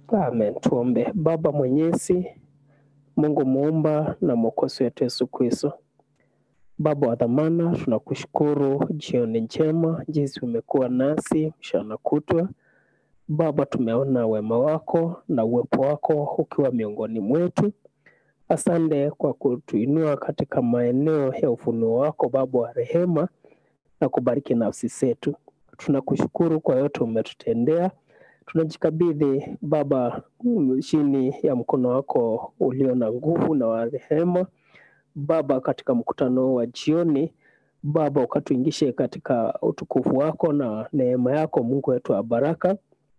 Amen. Tuombe. Baba Mwenyezi, Mungu muumba na mwokozi wetu Yesu Kristo, Baba wa dhamana, tunakushukuru jioni njema jinsi umekuwa nasi mchana kutwa. Baba, tumeona wema wako na uwepo wako ukiwa miongoni mwetu. Asante kwa kutuinua katika maeneo ya ufunuo wako, Baba wa rehema, na kubariki nafsi zetu. Tunakushukuru kwa yote umetutendea. Tunajikabidhi Baba mm, chini ya mkono wako ulio na nguvu na wa rehema. Baba, katika mkutano wa jioni, Baba ukatuingishe katika utukufu wako na neema yako, Mungu wetu wa baraka.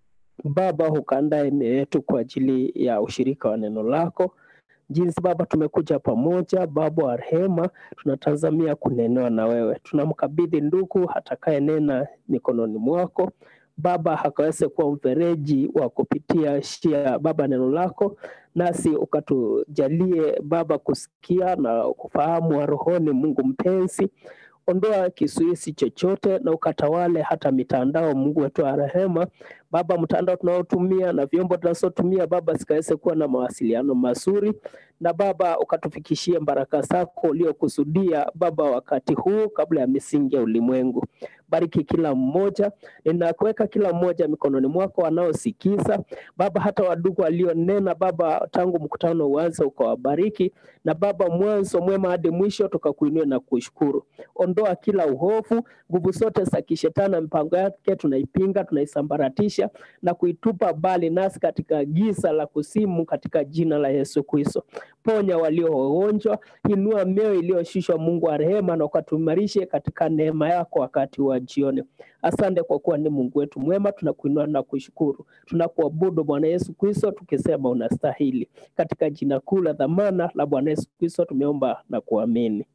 Baba, ukaandae mioyo yetu kwa ajili ya ushirika wa neno lako. Jinsi Baba tumekuja pamoja, Baba wa rehema, tunatazamia kunenewa na wewe. Tunamkabidhi ndugu atakaye nena mikononi mwako. Baba akaweze kuwa mfereji wa kupitia shia Baba neno lako, nasi ukatujalie Baba kusikia na kufahamu wa rohoni. Mungu mpenzi, ondoa kizuizi chochote na ukatawale hata mitandao, Mungu wetu wa rehema. Baba, mtandao tunaotumia na vyombo tunazotumia Baba zikaweze kuwa na mawasiliano mazuri, na Baba ukatufikishie baraka zako uliokusudia Baba wakati huu kabla ya misingi ya ulimwengu. Bariki kila mmoja, ninakuweka kila mmoja mikononi mwako, wanaosikiza Baba, hata wadugu walionena Baba tangu mkutano uanze, ukawabariki na Baba, mwanzo mwema hadi mwisho, tukakuinua na kushukuru. Ondoa kila uhofu, nguvu zote za kishetani na mipango yake tunaipinga, tunaisambaratisha na kuitupa mbali nasi katika giza la kusimu, katika jina la Yesu Kristo. Ponya walio wagonjwa, inua mioyo iliyoshushwa, Mungu wa rehema, na ukatuimarishe katika neema yako wakati wa jioni. Asante kwa kuwa ni Mungu wetu mwema, tunakuinua na kushukuru, tunakuabudu Bwana Yesu Kristo tukisema unastahili. Katika jina kuu la dhamana la Bwana Yesu Kristo tumeomba na kuamini,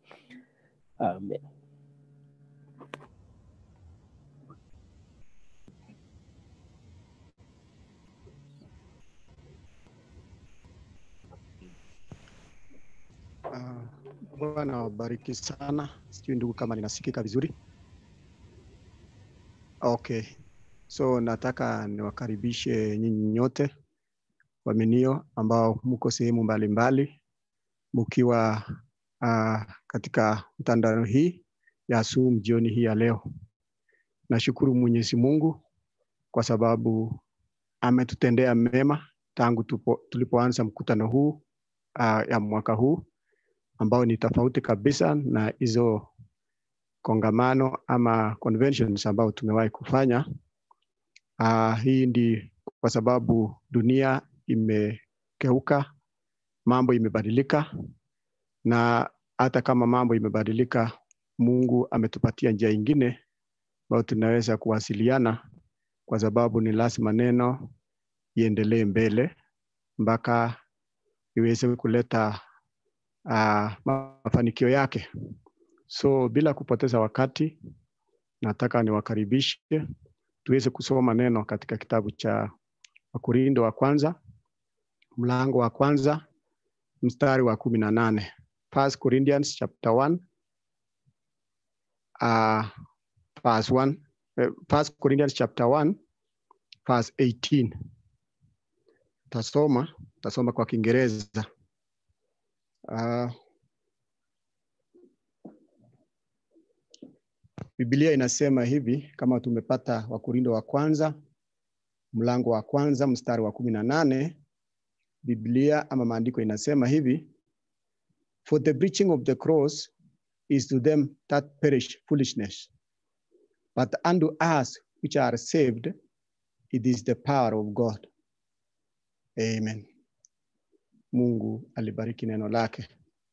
amen. Ah, Bwana wabariki sana. Sijui ndugu kama ninasikika vizuri. Okay. So nataka niwakaribishe nyinyi nyote waaminio ambao mko sehemu mbalimbali mkiwa uh, katika mtandao hii ya Zoom jioni hii ya leo. Nashukuru Mwenyezi Mungu kwa sababu ametutendea mema tangu tupo, tulipoanza mkutano huu uh, ya mwaka huu ambao ni tofauti kabisa na hizo kongamano ama conventions ambao tumewahi kufanya. Uh, hii ndi kwa sababu dunia imekeuka, mambo imebadilika, na hata kama mambo imebadilika, Mungu ametupatia njia ingine ambayo tunaweza kuwasiliana, kwa sababu ni lazima neno iendelee mbele mpaka iweze kuleta uh, mafanikio yake. So bila kupoteza wakati, nataka niwakaribishe tuweze kusoma neno katika kitabu cha Wakorindo wa kwanza mlango wa kwanza mstari wa kumi na nane First Corinthians chapter 1 uh, verse 1 uh, First Corinthians chapter 1 verse 18 tasoma tasoma kwa Kiingereza uh, Biblia inasema hivi kama tumepata Wakorindo wa kwanza mlango wa kwanza mstari wa kumi na nane Biblia ama maandiko inasema hivi for the preaching of the cross is to them that perish foolishness but unto us which are saved it is the power of God amen Mungu alibariki neno lake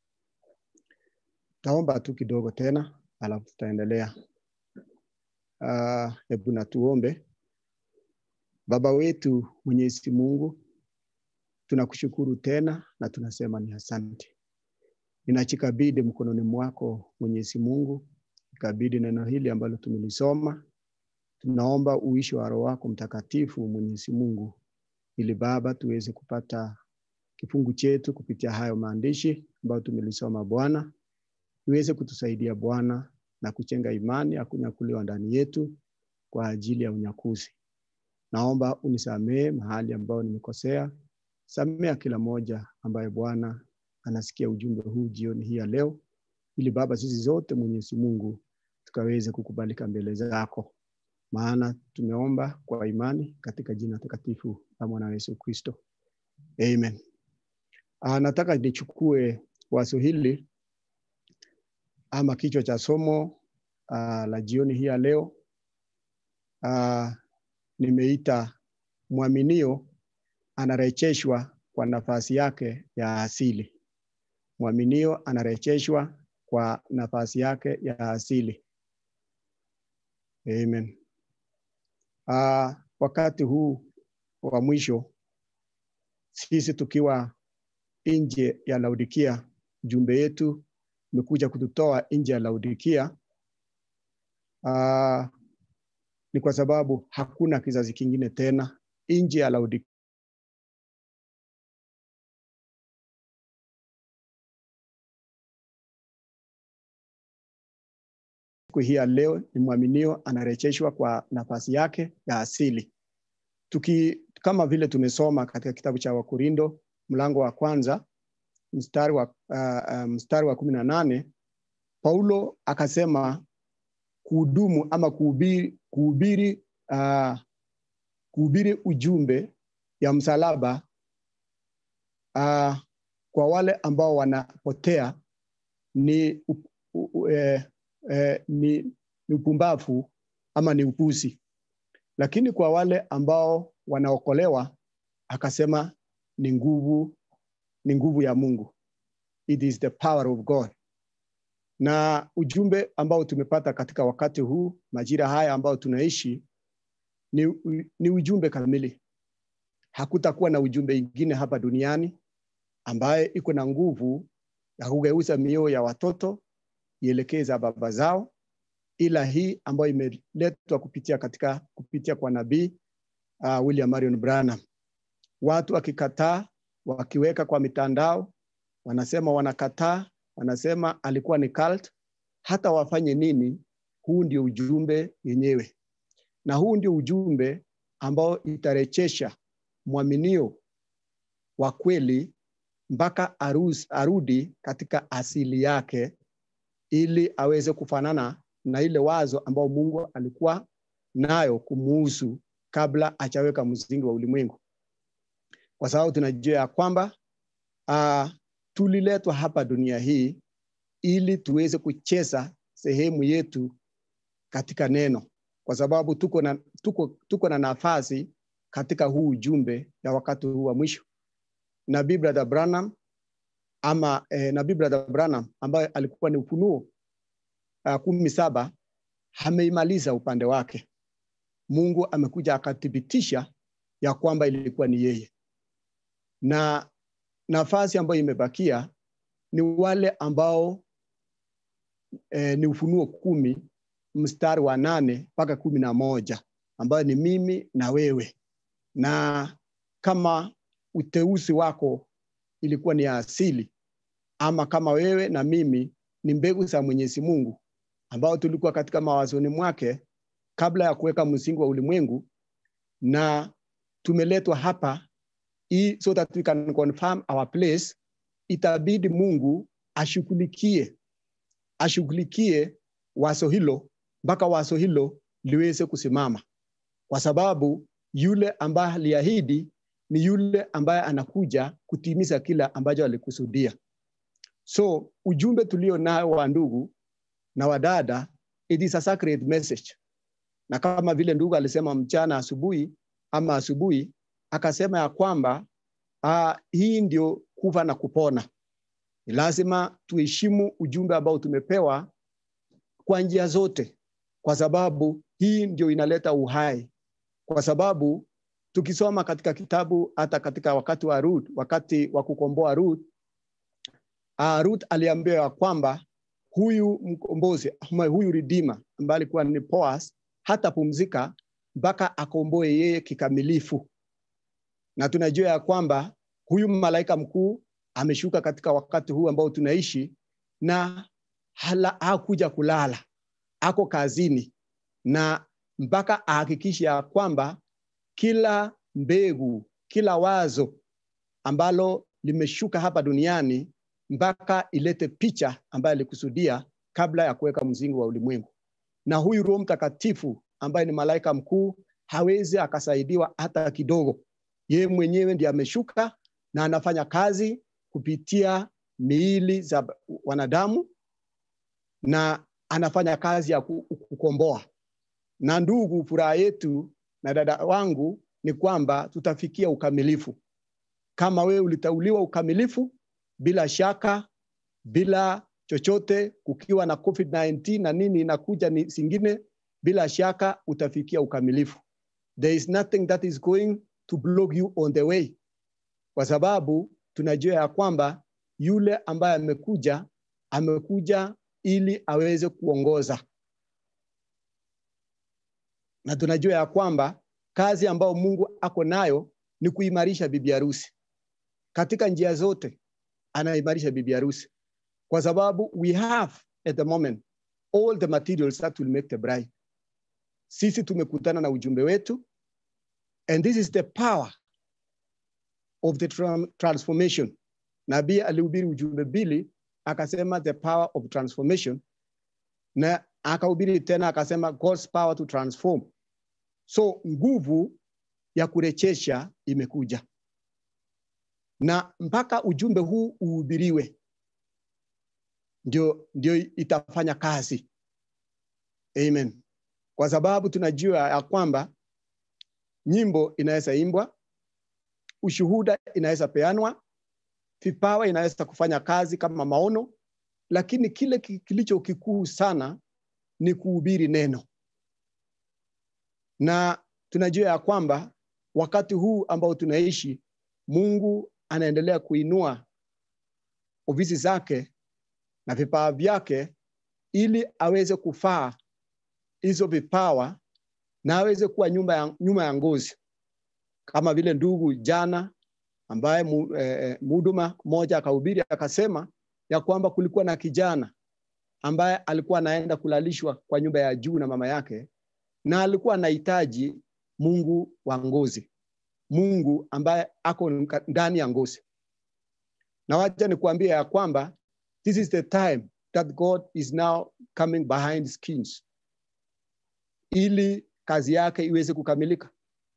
taomba tu kidogo tena alafu tutaendelea hebu uh, na tuombe Baba wetu Mwenyezi Mungu, tunakushukuru tena na tunasema ni asante. Ninachikabidi mkononi mwako Mwenyezi Mungu, ikabidi neno hili ambalo tumelisoma. Tunaomba uishi wa Roho wako Mtakatifu Mwenyezi Mungu, ili Baba tuweze kupata kifungu chetu kupitia hayo maandishi ambayo tumelisoma Bwana, iweze kutusaidia Bwana na kuchenga imani ya kunyakuliwa ndani yetu kwa ajili ya unyakuzi. naomba unisamehe mahali ambayo nimekosea. Samea kila moja ambaye Bwana anasikia ujumbe huu jioni hii ya leo, ili Baba sisi zote Mwenyezi Mungu tukaweze kukubalika mbele zako, maana tumeomba kwa imani katika jina takatifu la mwana Yesu Kristo, amen. Ah, nataka nichukue wazo hili ama kichwa cha somo uh, la jioni hii ya leo uh, nimeita mwaminio anarejeshwa kwa nafasi yake ya asili. Mwaminio anarejeshwa kwa nafasi yake ya asili. Amen. Uh, wakati huu wa mwisho sisi tukiwa nje ya Laodikia, jumbe yetu imekuja kututoa nje ya Laodikia. Uh, ni kwa sababu hakuna kizazi kingine tena nje ya Laodikia. Siku hii ya leo ni mwaminio anarejeshwa kwa nafasi yake ya asili. Tuki, kama vile tumesoma katika kitabu cha Wakorindo mlango wa kwanza mstari wa, uh, uh, mstari wa kumi na nane Paulo akasema kuhudumu ama kuhubiri, kuhubiri, uh, kuhubiri ujumbe ya msalaba uh, kwa wale ambao wanapotea ni, uh, uh, eh, eh, ni, ni upumbavu ama ni upuzi, lakini kwa wale ambao wanaokolewa akasema ni nguvu ni nguvu ya Mungu. It is the power of God. Na ujumbe ambao tumepata katika wakati huu, majira haya ambao tunaishi, ni, ni ujumbe kamili. Hakutakuwa na ujumbe ingine hapa duniani ambaye iko na nguvu ya kugeuza mioyo ya watoto ielekeza baba zao, ila hii ambayo imeletwa kupitia katika kupitia kwa nabii uh, William Marion Branham. Watu wakikataa wakiweka kwa mitandao, wanasema wanakataa, wanasema alikuwa ni cult. Hata wafanye nini, huu ndio ujumbe yenyewe, na huu ndio ujumbe ambao itarejesha mwaminio wa kweli mpaka arudi katika asili yake, ili aweze kufanana na ile wazo ambao Mungu alikuwa nayo kumuhusu kabla hajaweka msingi wa ulimwengu kwa sababu tunajua ya kwamba uh, tuliletwa hapa dunia hii ili tuweze kucheza sehemu yetu katika neno, kwa sababu tuko na, tuko, tuko na nafasi katika huu ujumbe ya wakati huu wa mwisho. Nabii Brother Branham ama eh, Nabii Brother Branham ambaye alikuwa ni Ufunuo uh, kumi saba ameimaliza upande wake. Mungu amekuja akathibitisha ya kwamba ilikuwa ni yeye na nafasi ambayo imebakia ni wale ambao eh, ni Ufunuo kumi mstari wa nane mpaka kumi na moja ambayo ni mimi na wewe, na kama uteuzi wako ilikuwa ni ya asili, ama kama wewe na mimi ni mbegu za Mwenyezi Mungu ambao tulikuwa katika mawazoni mwake kabla ya kuweka msingi wa ulimwengu, na tumeletwa hapa i, so that we can confirm our place, itabidi Mungu ashughulikie ashughulikie wazo hilo mpaka wazo hilo liweze kusimama, kwa sababu yule ambaye aliahidi ni yule ambaye anakuja kutimiza kila ambacho alikusudia. So ujumbe tulio nao wa ndugu na wadada, it is a sacred message, na kama vile ndugu alisema mchana asubuhi ama asubuhi akasema ya kwamba uh, hii ndio kufa na kupona. Ni lazima tuheshimu ujumbe ambao tumepewa kwa njia zote, kwa sababu hii ndio inaleta uhai. Kwa sababu tukisoma katika kitabu, hata katika wakati wa Ruth, wakati wa kukomboa Ruth, uh, Ruth aliambiwa ya kwamba huyu mkombozi huyu redeemer ambaye alikuwa ni Boaz hatapumzika mpaka akomboe yeye kikamilifu na tunajua ya kwamba huyu malaika mkuu ameshuka katika wakati huu ambao tunaishi na hala, hakuja kulala, ako kazini na mpaka ahakikishe ya kwamba kila mbegu, kila wazo ambalo limeshuka hapa duniani mpaka ilete picha ambayo alikusudia kabla ya kuweka msingi wa ulimwengu. Na huyu Roho Mtakatifu ambaye ni malaika mkuu hawezi akasaidiwa hata kidogo. Yeye mwenyewe ndiye ameshuka na anafanya kazi kupitia miili za wanadamu na anafanya kazi ya kukomboa. Na ndugu, furaha yetu na dada wangu ni kwamba tutafikia ukamilifu. Kama wewe ulitauliwa ukamilifu, bila shaka, bila chochote, kukiwa na COVID-19 na nini inakuja ni zingine, bila shaka utafikia ukamilifu. There is nothing that is going to block you on the way, kwa sababu tunajua ya kwamba yule ambaye amekuja amekuja ili aweze kuongoza, na tunajua ya kwamba kazi ambayo Mungu ako nayo ni kuimarisha bibi harusi katika njia zote, anaimarisha bibi harusi kwa sababu we have at the moment all the materials that will make the bride. Sisi tumekutana na ujumbe wetu and this is the power of the tra transformation. Nabii alihubiri ujumbe mbili, akasema the power of transformation, na akahubiri tena akasema God's power to transform. So nguvu ya kurejesha imekuja, na mpaka ujumbe huu uhubiriwe ndio, ndio itafanya kazi. Amen. Kwa sababu tunajua ya kwamba nyimbo inaweza imbwa, ushuhuda inaweza peanwa, vipawa inaweza kufanya kazi kama maono, lakini kile kilicho kikuu sana ni kuhubiri neno, na tunajua ya kwamba wakati huu ambao tunaishi, Mungu anaendelea kuinua ofisi zake na vipawa vyake ili aweze kufaa hizo vipawa na aweze kuwa nyuma ya, nyuma ya ngozi kama vile ndugu jana ambaye mhuduma eh, mmoja akahubiri akasema ya kwamba kulikuwa na kijana ambaye alikuwa anaenda kulalishwa kwa nyumba ya juu na mama yake, na alikuwa anahitaji Mungu wa ngozi, Mungu ambaye ako ndani ya ngozi. Na wacha nikuambia ya kwamba this is the time that God is now coming behind skins ili kazi yake iweze kukamilika.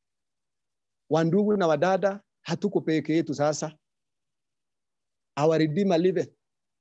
Wandugu na wadada, hatuko peke yetu sasa. Our Redeemer liveth.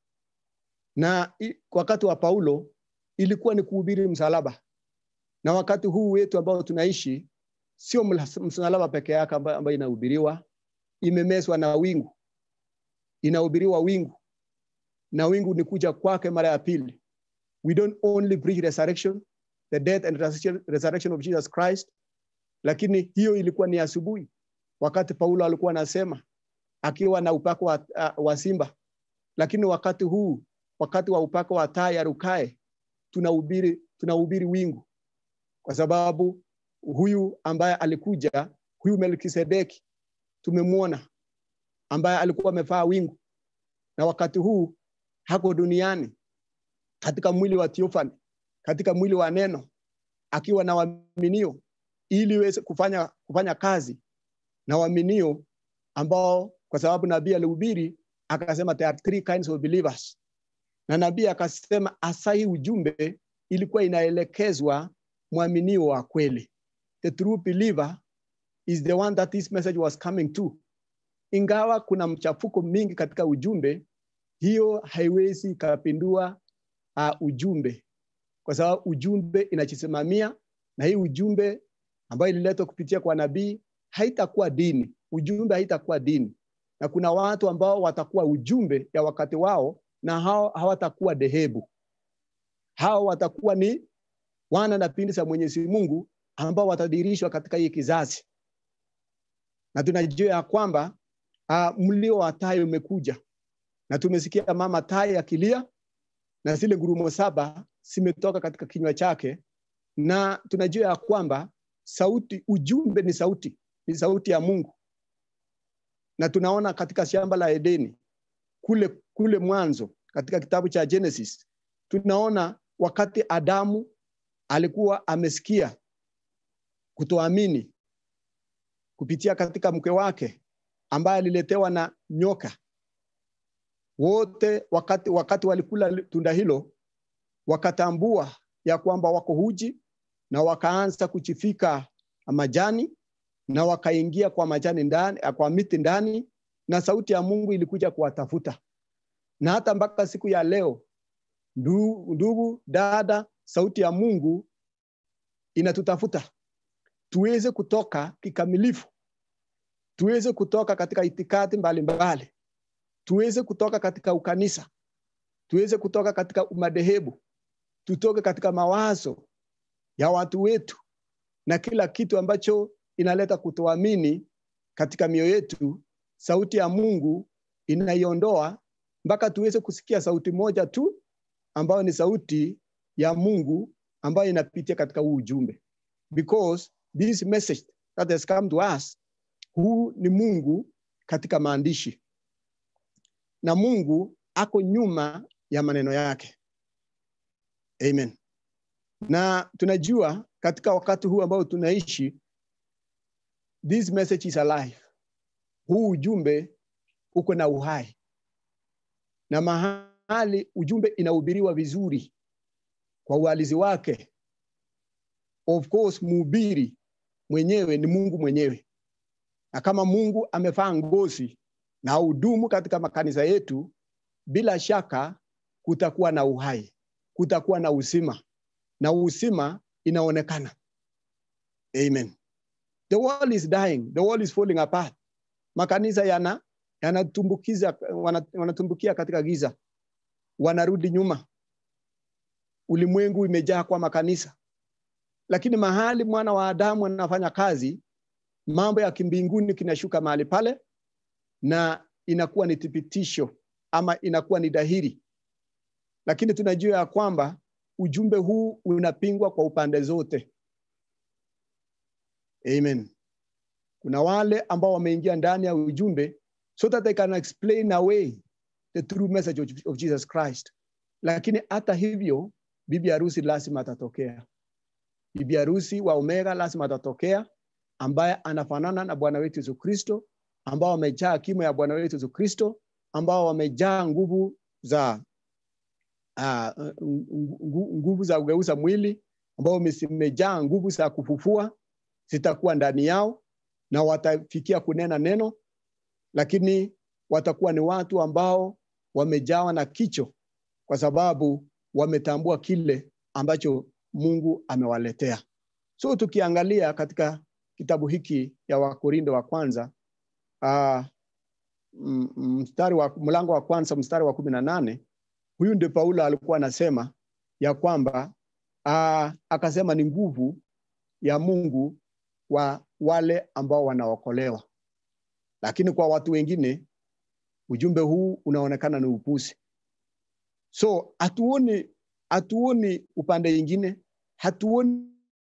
Na wakati wa Paulo ilikuwa ni kuhubiri msalaba, na wakati huu wetu ambao tunaishi sio msalaba peke yake ambayo inahubiriwa, imemeswa na wingu, inahubiriwa wingu, na wingu ni kuja kwake mara ya pili. We don't only preach resurrection, the death and resurrection of Jesus Christ, lakini hiyo ilikuwa ni asubuhi, wakati Paulo alikuwa anasema akiwa na upako wa, uh, wa simba. Lakini wakati huu, wakati wa upako wa taa ya rukae, tunahubiri tunahubiri wingu, kwa sababu huyu ambaye alikuja, huyu Melkisedeki tumemwona, ambaye alikuwa amevaa wingu, na wakati huu hako duniani katika mwili wa Theophany, katika mwili wa neno, akiwa na waaminio ili iweze kufanya, kufanya kazi na waaminio ambao, kwa sababu nabii alihubiri akasema there are three kinds of believers, na nabii akasema hasa hii ujumbe ilikuwa inaelekezwa mwaminio wa kweli. The true believer is the one that this message was coming to. Ingawa kuna mchafuko mingi katika ujumbe, hiyo haiwezi ikapindua uh, ujumbe, kwa sababu ujumbe inajisimamia, na hii ujumbe ambayo ililetwa kupitia kwa nabii haitakuwa dini. Ujumbe haitakuwa dini, na kuna watu ambao watakuwa ujumbe ya wakati wao, na hao hawatakuwa dhehebu. Hao watakuwa ni wana na binti za Mwenyezi Mungu ambao watadirishwa katika hii kizazi, na tunajua ya kwamba uh, mlio wa tai umekuja, na tumesikia mama tai akilia na zile ngurumo saba zimetoka katika kinywa chake, na tunajua ya kwamba sauti, ujumbe ni sauti, ni sauti ya Mungu, na tunaona katika shamba la Edeni kule kule mwanzo, katika kitabu cha Genesis tunaona wakati Adamu alikuwa amesikia kutoamini kupitia katika mke wake ambaye aliletewa na nyoka. Wote wakati, wakati walikula tunda hilo wakatambua ya kwamba wako huji na wakaanza kuchifika majani na wakaingia kwa majani ndani, kwa miti ndani, na sauti ya Mungu ilikuja kuwatafuta. Na hata mpaka siku ya leo, ndugu, ndugu dada, sauti ya Mungu inatutafuta tuweze kutoka kikamilifu, tuweze kutoka katika itikadi mbalimbali, tuweze kutoka katika ukanisa, tuweze kutoka katika umadhehebu, tutoke katika mawazo ya watu wetu na kila kitu ambacho inaleta kutoamini katika mioyo yetu. Sauti ya Mungu inaiondoa mpaka tuweze kusikia sauti moja tu ambayo ni sauti ya Mungu ambayo inapitia katika huu ujumbe, because this message that has come to us, huu ni Mungu katika maandishi, na Mungu ako nyuma ya maneno yake. Amen. Na tunajua katika wakati huu ambao tunaishi, this message is alive. Huu ujumbe uko na uhai, na mahali ujumbe inahubiriwa vizuri kwa uhalisi wake, of course mhubiri mwenyewe ni Mungu mwenyewe, na kama Mungu amevaa ngozi na hudumu katika makanisa yetu, bila shaka kutakuwa na uhai, kutakuwa na uzima, na uzima inaonekana. Amen. The world is dying, the world is falling apart. Makanisa yana yanatumbukiza wanatumbukia katika giza, wanarudi nyuma. Ulimwengu imejaa kwa makanisa, lakini mahali mwana wa Adamu anafanya kazi, mambo ya kimbinguni kinashuka mahali pale, na inakuwa ni thibitisho ama inakuwa ni dhahiri. Lakini tunajua ya kwamba ujumbe huu unapingwa kwa upande zote. Amen. Kuna wale ambao wameingia ndani ya ujumbe so that they can explain away the true message of, of Jesus Christ. Lakini hata hivyo, bibi harusi lazima atatokea. Bibi harusi wa Omega lazima atatokea, ambaye anafanana na Bwana wetu Yesu Kristo, ambao wamejaa kimo ya Bwana wetu Yesu Kristo, ambao wamejaa nguvu za uh, nguvu za kugeuza mwili, ambao wamejaa nguvu za kufufua, zitakuwa ndani yao na watafikia kunena neno, lakini watakuwa ni watu ambao wamejawa na kicho, kwa sababu wametambua kile ambacho Mungu amewaletea. So tukiangalia katika kitabu hiki ya Wakorindo wa kwanza uh, mstari wa mlango wa kwanza mstari wa kumi na nane huyu ndio Paulo alikuwa anasema ya kwamba uh, akasema ni nguvu ya Mungu wa wale ambao wanaokolewa, lakini kwa watu wengine ujumbe huu unaonekana ni upuzi. So hatuoni hatuoni upande ingine, hatuoni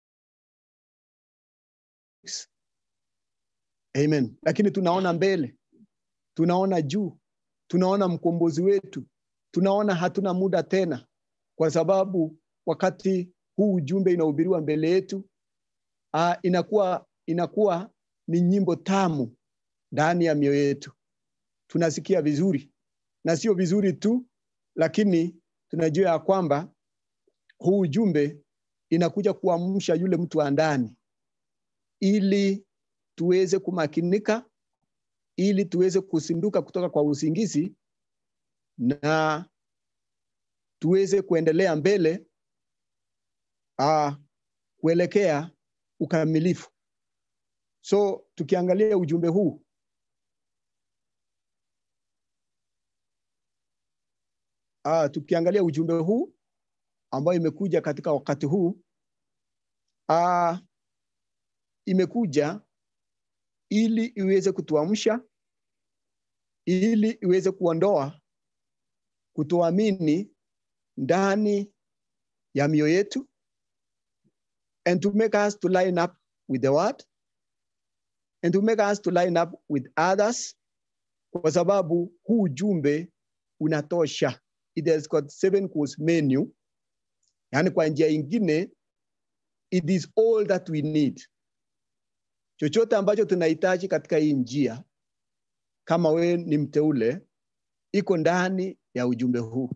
Amen. Lakini tunaona mbele, tunaona juu, tunaona mkombozi wetu, tunaona hatuna muda tena, kwa sababu wakati huu ujumbe inahubiriwa mbele yetu, uh, inakuwa inakuwa ni nyimbo tamu ndani ya mioyo yetu. Tunasikia vizuri na sio vizuri tu, lakini tunajua ya kwamba huu ujumbe inakuja kuamsha yule mtu wa ndani, ili tuweze kumakinika, ili tuweze kusinduka kutoka kwa usingizi na tuweze kuendelea mbele uh, kuelekea ukamilifu. So tukiangalia ujumbe huu uh, tukiangalia ujumbe huu ambayo imekuja katika wakati huu uh, imekuja ili iweze kutuamsha, ili iweze kuondoa kutoamini ndani ya mioyo yetu and to make us to line up with the word and to make us to line up with others, kwa sababu huu ujumbe unatosha. It has got seven course menu, yaani kwa njia ingine, it is all that we need. chochote ambacho tunahitaji katika hii njia, kama wewe ni mteule, iko ndani ya ujumbe huu.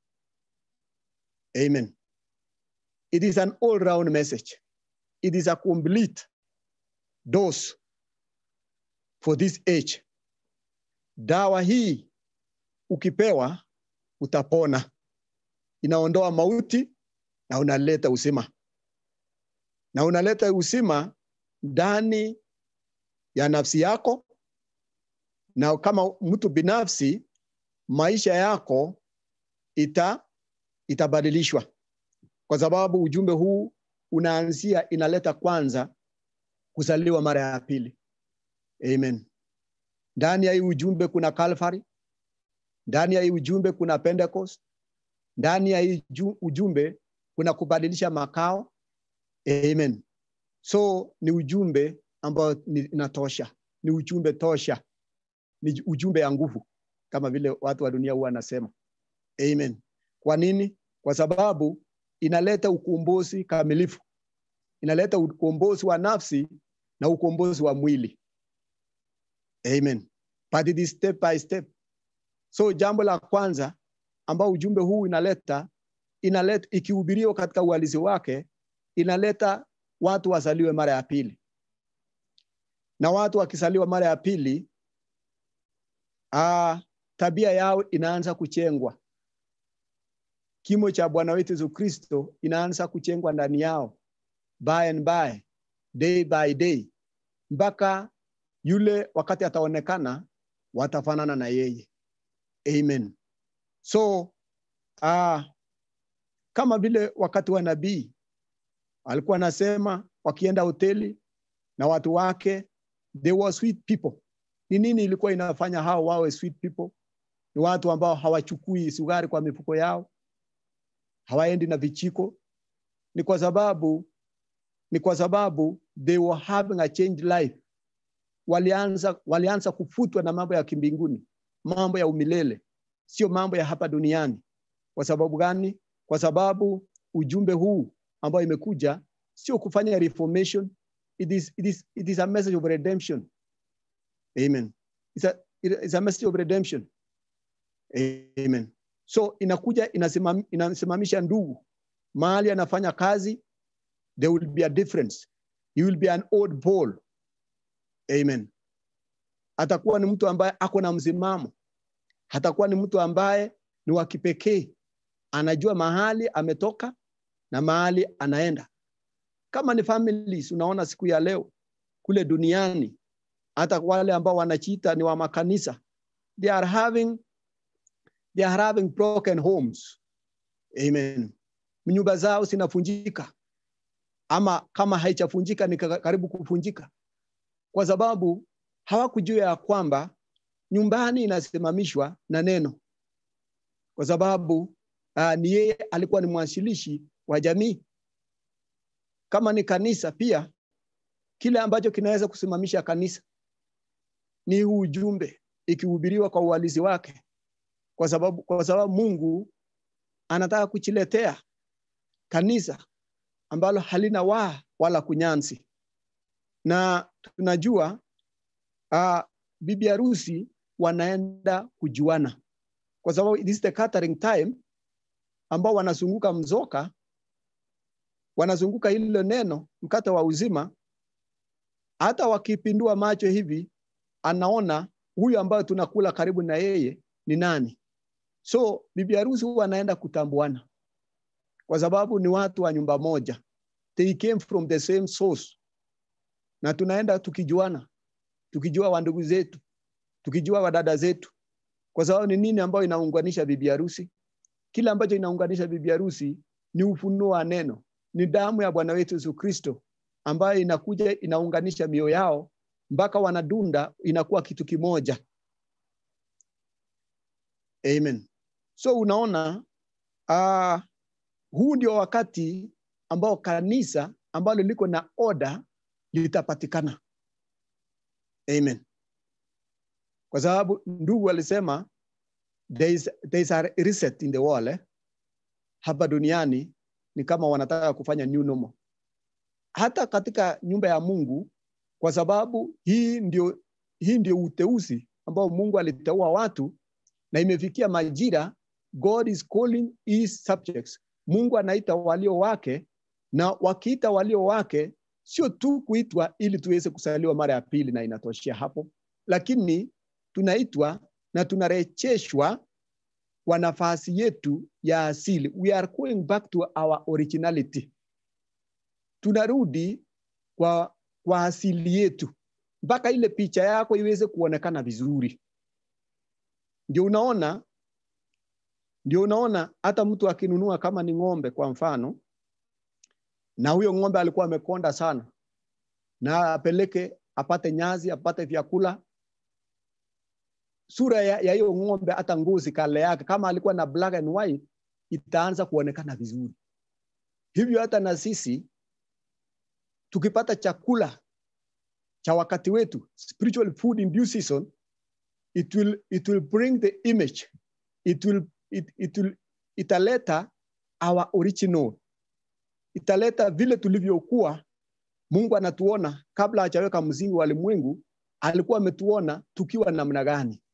Amen. It is an all round message. It is a complete dose for this age. Dawa hii ukipewa utapona, inaondoa mauti na unaleta uzima, na unaleta uzima ndani ya nafsi yako, na kama mtu binafsi, maisha yako ita itabadilishwa, kwa sababu ujumbe huu unaanzia, inaleta kwanza kuzaliwa mara ya pili. Amen. Ndani ya hii ujumbe kuna Calvary, ndani ya hii ujumbe kuna Pentecost, ndani ya hii ujumbe kuna kubadilisha makao. Amen. So ni ujumbe ambao inatosha, ni ujumbe tosha, ni ujumbe ya nguvu, kama vile watu wa dunia huwa wanasema. Amen. Kwa nini? Kwa sababu inaleta ukombozi kamilifu, inaleta ukombozi wa nafsi na ukombozi wa mwili. Amen. But it is step by step. So jambo la kwanza ambao ujumbe huu inaleta inaleta ikihubiriwa katika uhalisi wake inaleta watu wazaliwe mara ya pili, na watu wakizaliwa mara ya pili, ah, tabia yao inaanza kuchengwa. Kimo cha Bwana wetu Yesu Kristo inaanza kuchengwa ndani yao by and by, day by day, mpaka yule wakati ataonekana watafanana na yeye. Amen. So uh, kama vile wakati wa nabii alikuwa anasema wakienda hoteli na watu wake, they were sweet people. Ni nini ilikuwa inafanya hao wawe sweet people? Ni watu ambao hawachukui sukari kwa mifuko yao, hawaendi na vichiko. Ni kwa sababu ni kwa sababu they were having a changed life. Walianza, walianza kufutwa na mambo ya kimbinguni, mambo ya umilele, sio mambo ya hapa duniani. Kwa sababu gani? Kwa sababu ujumbe huu ambao imekuja sio kufanya reformation, it is, it is, it is a message of redemption. Amen. It's a, it's a message of redemption. Amen. So inakuja inasimam, inasimamisha ndugu mahali anafanya kazi, there will be a difference. He will be an old Paul. Amen. Atakuwa ni mtu ambaye ako na msimamo, hatakuwa ni mtu ambaye ni wa kipekee, anajua mahali ametoka na mahali anaenda. Kama ni families, unaona siku ya leo kule duniani, hata wale ambao wanachiita ni wa makanisa, they are having they are having broken homes. Amen. Nyumba zao zinafunjika, ama kama haichafunjika ni karibu kufunjika, kwa sababu hawakujua ya kwamba nyumbani inasimamishwa na neno, kwa sababu uh, ni yeye alikuwa ni mwanzilishi wa jamii. Kama ni kanisa pia, kile ambacho kinaweza kusimamisha kanisa ni huu ujumbe ikihubiriwa kwa uhalisi wake, kwa sababu, kwa sababu Mungu anataka kuchiletea kanisa ambalo halina waa wala kunyansi, na tunajua uh, bibi harusi wanaenda kujuana, kwa sababu it is the catering time ambao wanazunguka mzoka, wanazunguka hilo neno, mkate wa uzima. Hata wakipindua macho hivi, anaona huyu ambayo tunakula karibu na yeye ni nani. So bibi harusi huwa anaenda kutambuana, kwa sababu ni watu wa nyumba moja, they came from the same source, na tunaenda tukijuana, tukijua wandugu zetu, tukijua wadada zetu, kwa sababu ni nini ambayo inaunganisha bibi harusi? Kile ambacho inaunganisha bibi harusi ni ufunuo wa neno, ni damu ya Bwana wetu Yesu Kristo ambayo inakuja inaunganisha mioyo yao mpaka wanadunda, inakuwa kitu kimoja. Amen. So unaona uh, huu ndio wakati ambao kanisa ambalo liko na oda litapatikana. Amen. Kwa sababu ndugu alisema there is, there is a reset in the world eh? Hapa duniani ni kama wanataka kufanya new normal. Hata katika nyumba ya Mungu kwa sababu hii ndio, hii ndio uteuzi ambao Mungu aliteua watu na imefikia majira. God is calling his subjects. Mungu anaita walio wake, na wakiita walio wake sio tu kuitwa ili tuweze kusaliwa mara ya pili na inatoshea hapo, lakini tunaitwa na tunarejeshwa kwa nafasi yetu ya asili. We are going back to our originality, tunarudi kwa, kwa asili yetu mpaka ile picha yako iweze kuonekana vizuri. Ndio unaona, ndio unaona hata mtu akinunua kama ni ng'ombe kwa mfano, na huyo ng'ombe alikuwa amekonda sana, na apeleke apate nyazi, apate vyakula, sura ya ya hiyo ng'ombe, hata ngozi kale yake, kama alikuwa na black and white, itaanza kuonekana vizuri. Hivyo hata na sisi tukipata chakula cha wakati wetu, spiritual food in due season, it will, it will bring the image, it will, it, it will, italeta our original, italeta vile tulivyokuwa. Mungu anatuona kabla hajaweka msingi wa ulimwengu, alikuwa ametuona tukiwa namna gani.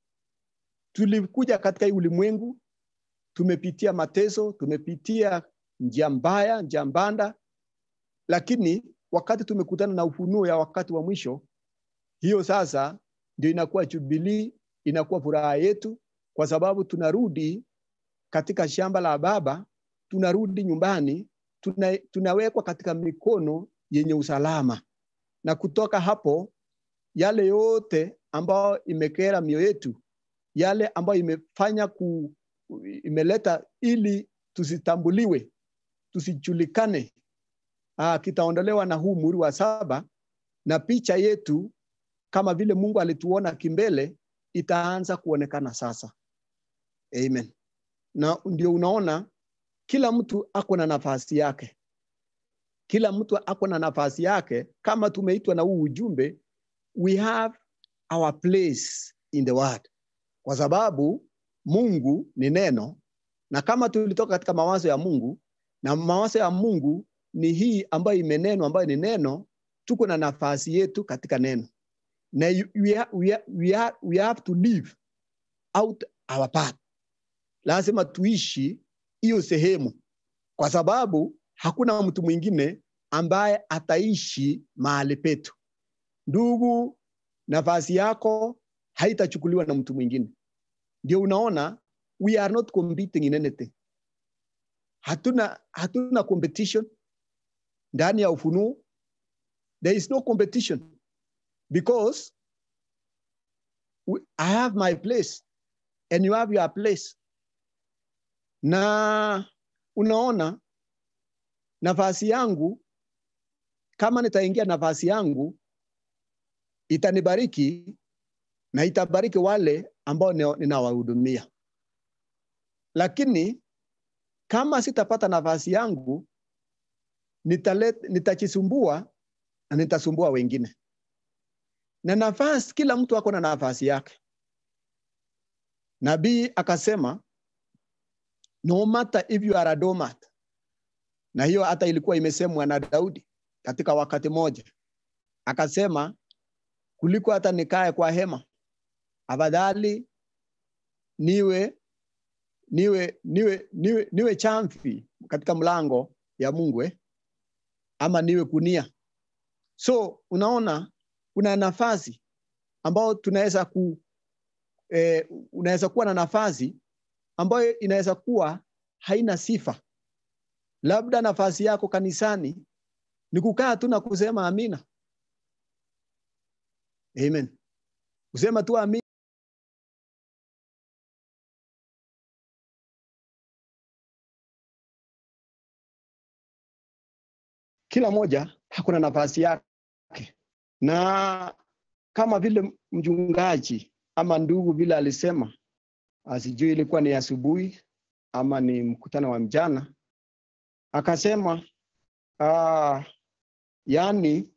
Tulikuja katika hii ulimwengu, tumepitia mateso, tumepitia njia mbaya, njia mbanda, lakini wakati tumekutana na ufunuo ya wakati wa mwisho, hiyo sasa ndio inakuwa jubilii, inakuwa furaha yetu, kwa sababu tunarudi katika shamba la Baba, tunarudi nyumbani, tuna, tunawekwa katika mikono yenye usalama, na kutoka hapo yale yote ambayo imekera mioyo yetu, yale ambayo imefanya ku, imeleta ili tusitambuliwe, tusijulikane, ah, kitaondolewa na huu muhuri wa saba, na picha yetu kama vile Mungu alituona kimbele itaanza kuonekana sasa. Amen. Na ndio unaona kila mtu ako na nafasi yake, kila mtu ako na nafasi yake. Kama tumeitwa na huu ujumbe, we have our place in the word, kwa sababu Mungu ni neno, na kama tulitoka katika mawazo ya Mungu na mawazo ya Mungu ni hii ambayo imenenwa, ambayo ni neno, tuko na nafasi yetu katika neno na we, ha, we, ha, we, ha, we have to live out our part. Lazima tuishi hiyo sehemu, kwa sababu hakuna mtu mwingine ambaye ataishi mahali petu. Ndugu, nafasi yako haitachukuliwa na mtu mwingine. Ndio unaona we are not competing in anything. Hatuna, hatuna competition ndani ya ufunuo. There is no competition because we, I have my place and you have your place. Na unaona nafasi yangu, kama nitaingia nafasi yangu itanibariki na itabariki wale ambao ninawahudumia, lakini kama sitapata nafasi yangu nitalet, nitajisumbua na nitasumbua wengine na nafasi, kila mtu ako na nafasi yake. Nabii akasema no matter if you are a doormat, na hiyo hata ilikuwa imesemwa na Daudi katika wakati moja, akasema kuliko hata nikae kwa hema, afadhali niwe niwe niwe niwe, niwe chamfi katika mlango ya Mungu eh? ama niwe kunia. So unaona kuna nafasi ambayo tunaweza ku eh, unaweza kuwa na nafasi ambayo inaweza kuwa haina sifa. Labda nafasi yako kanisani ni kukaa tu na kusema amina, amen, kusema tu amina. Kila moja hakuna nafasi yake na kama vile mchungaji ama ndugu vile alisema, sijui ilikuwa ni asubuhi ama ni mkutano wa mjana, akasema uh, yani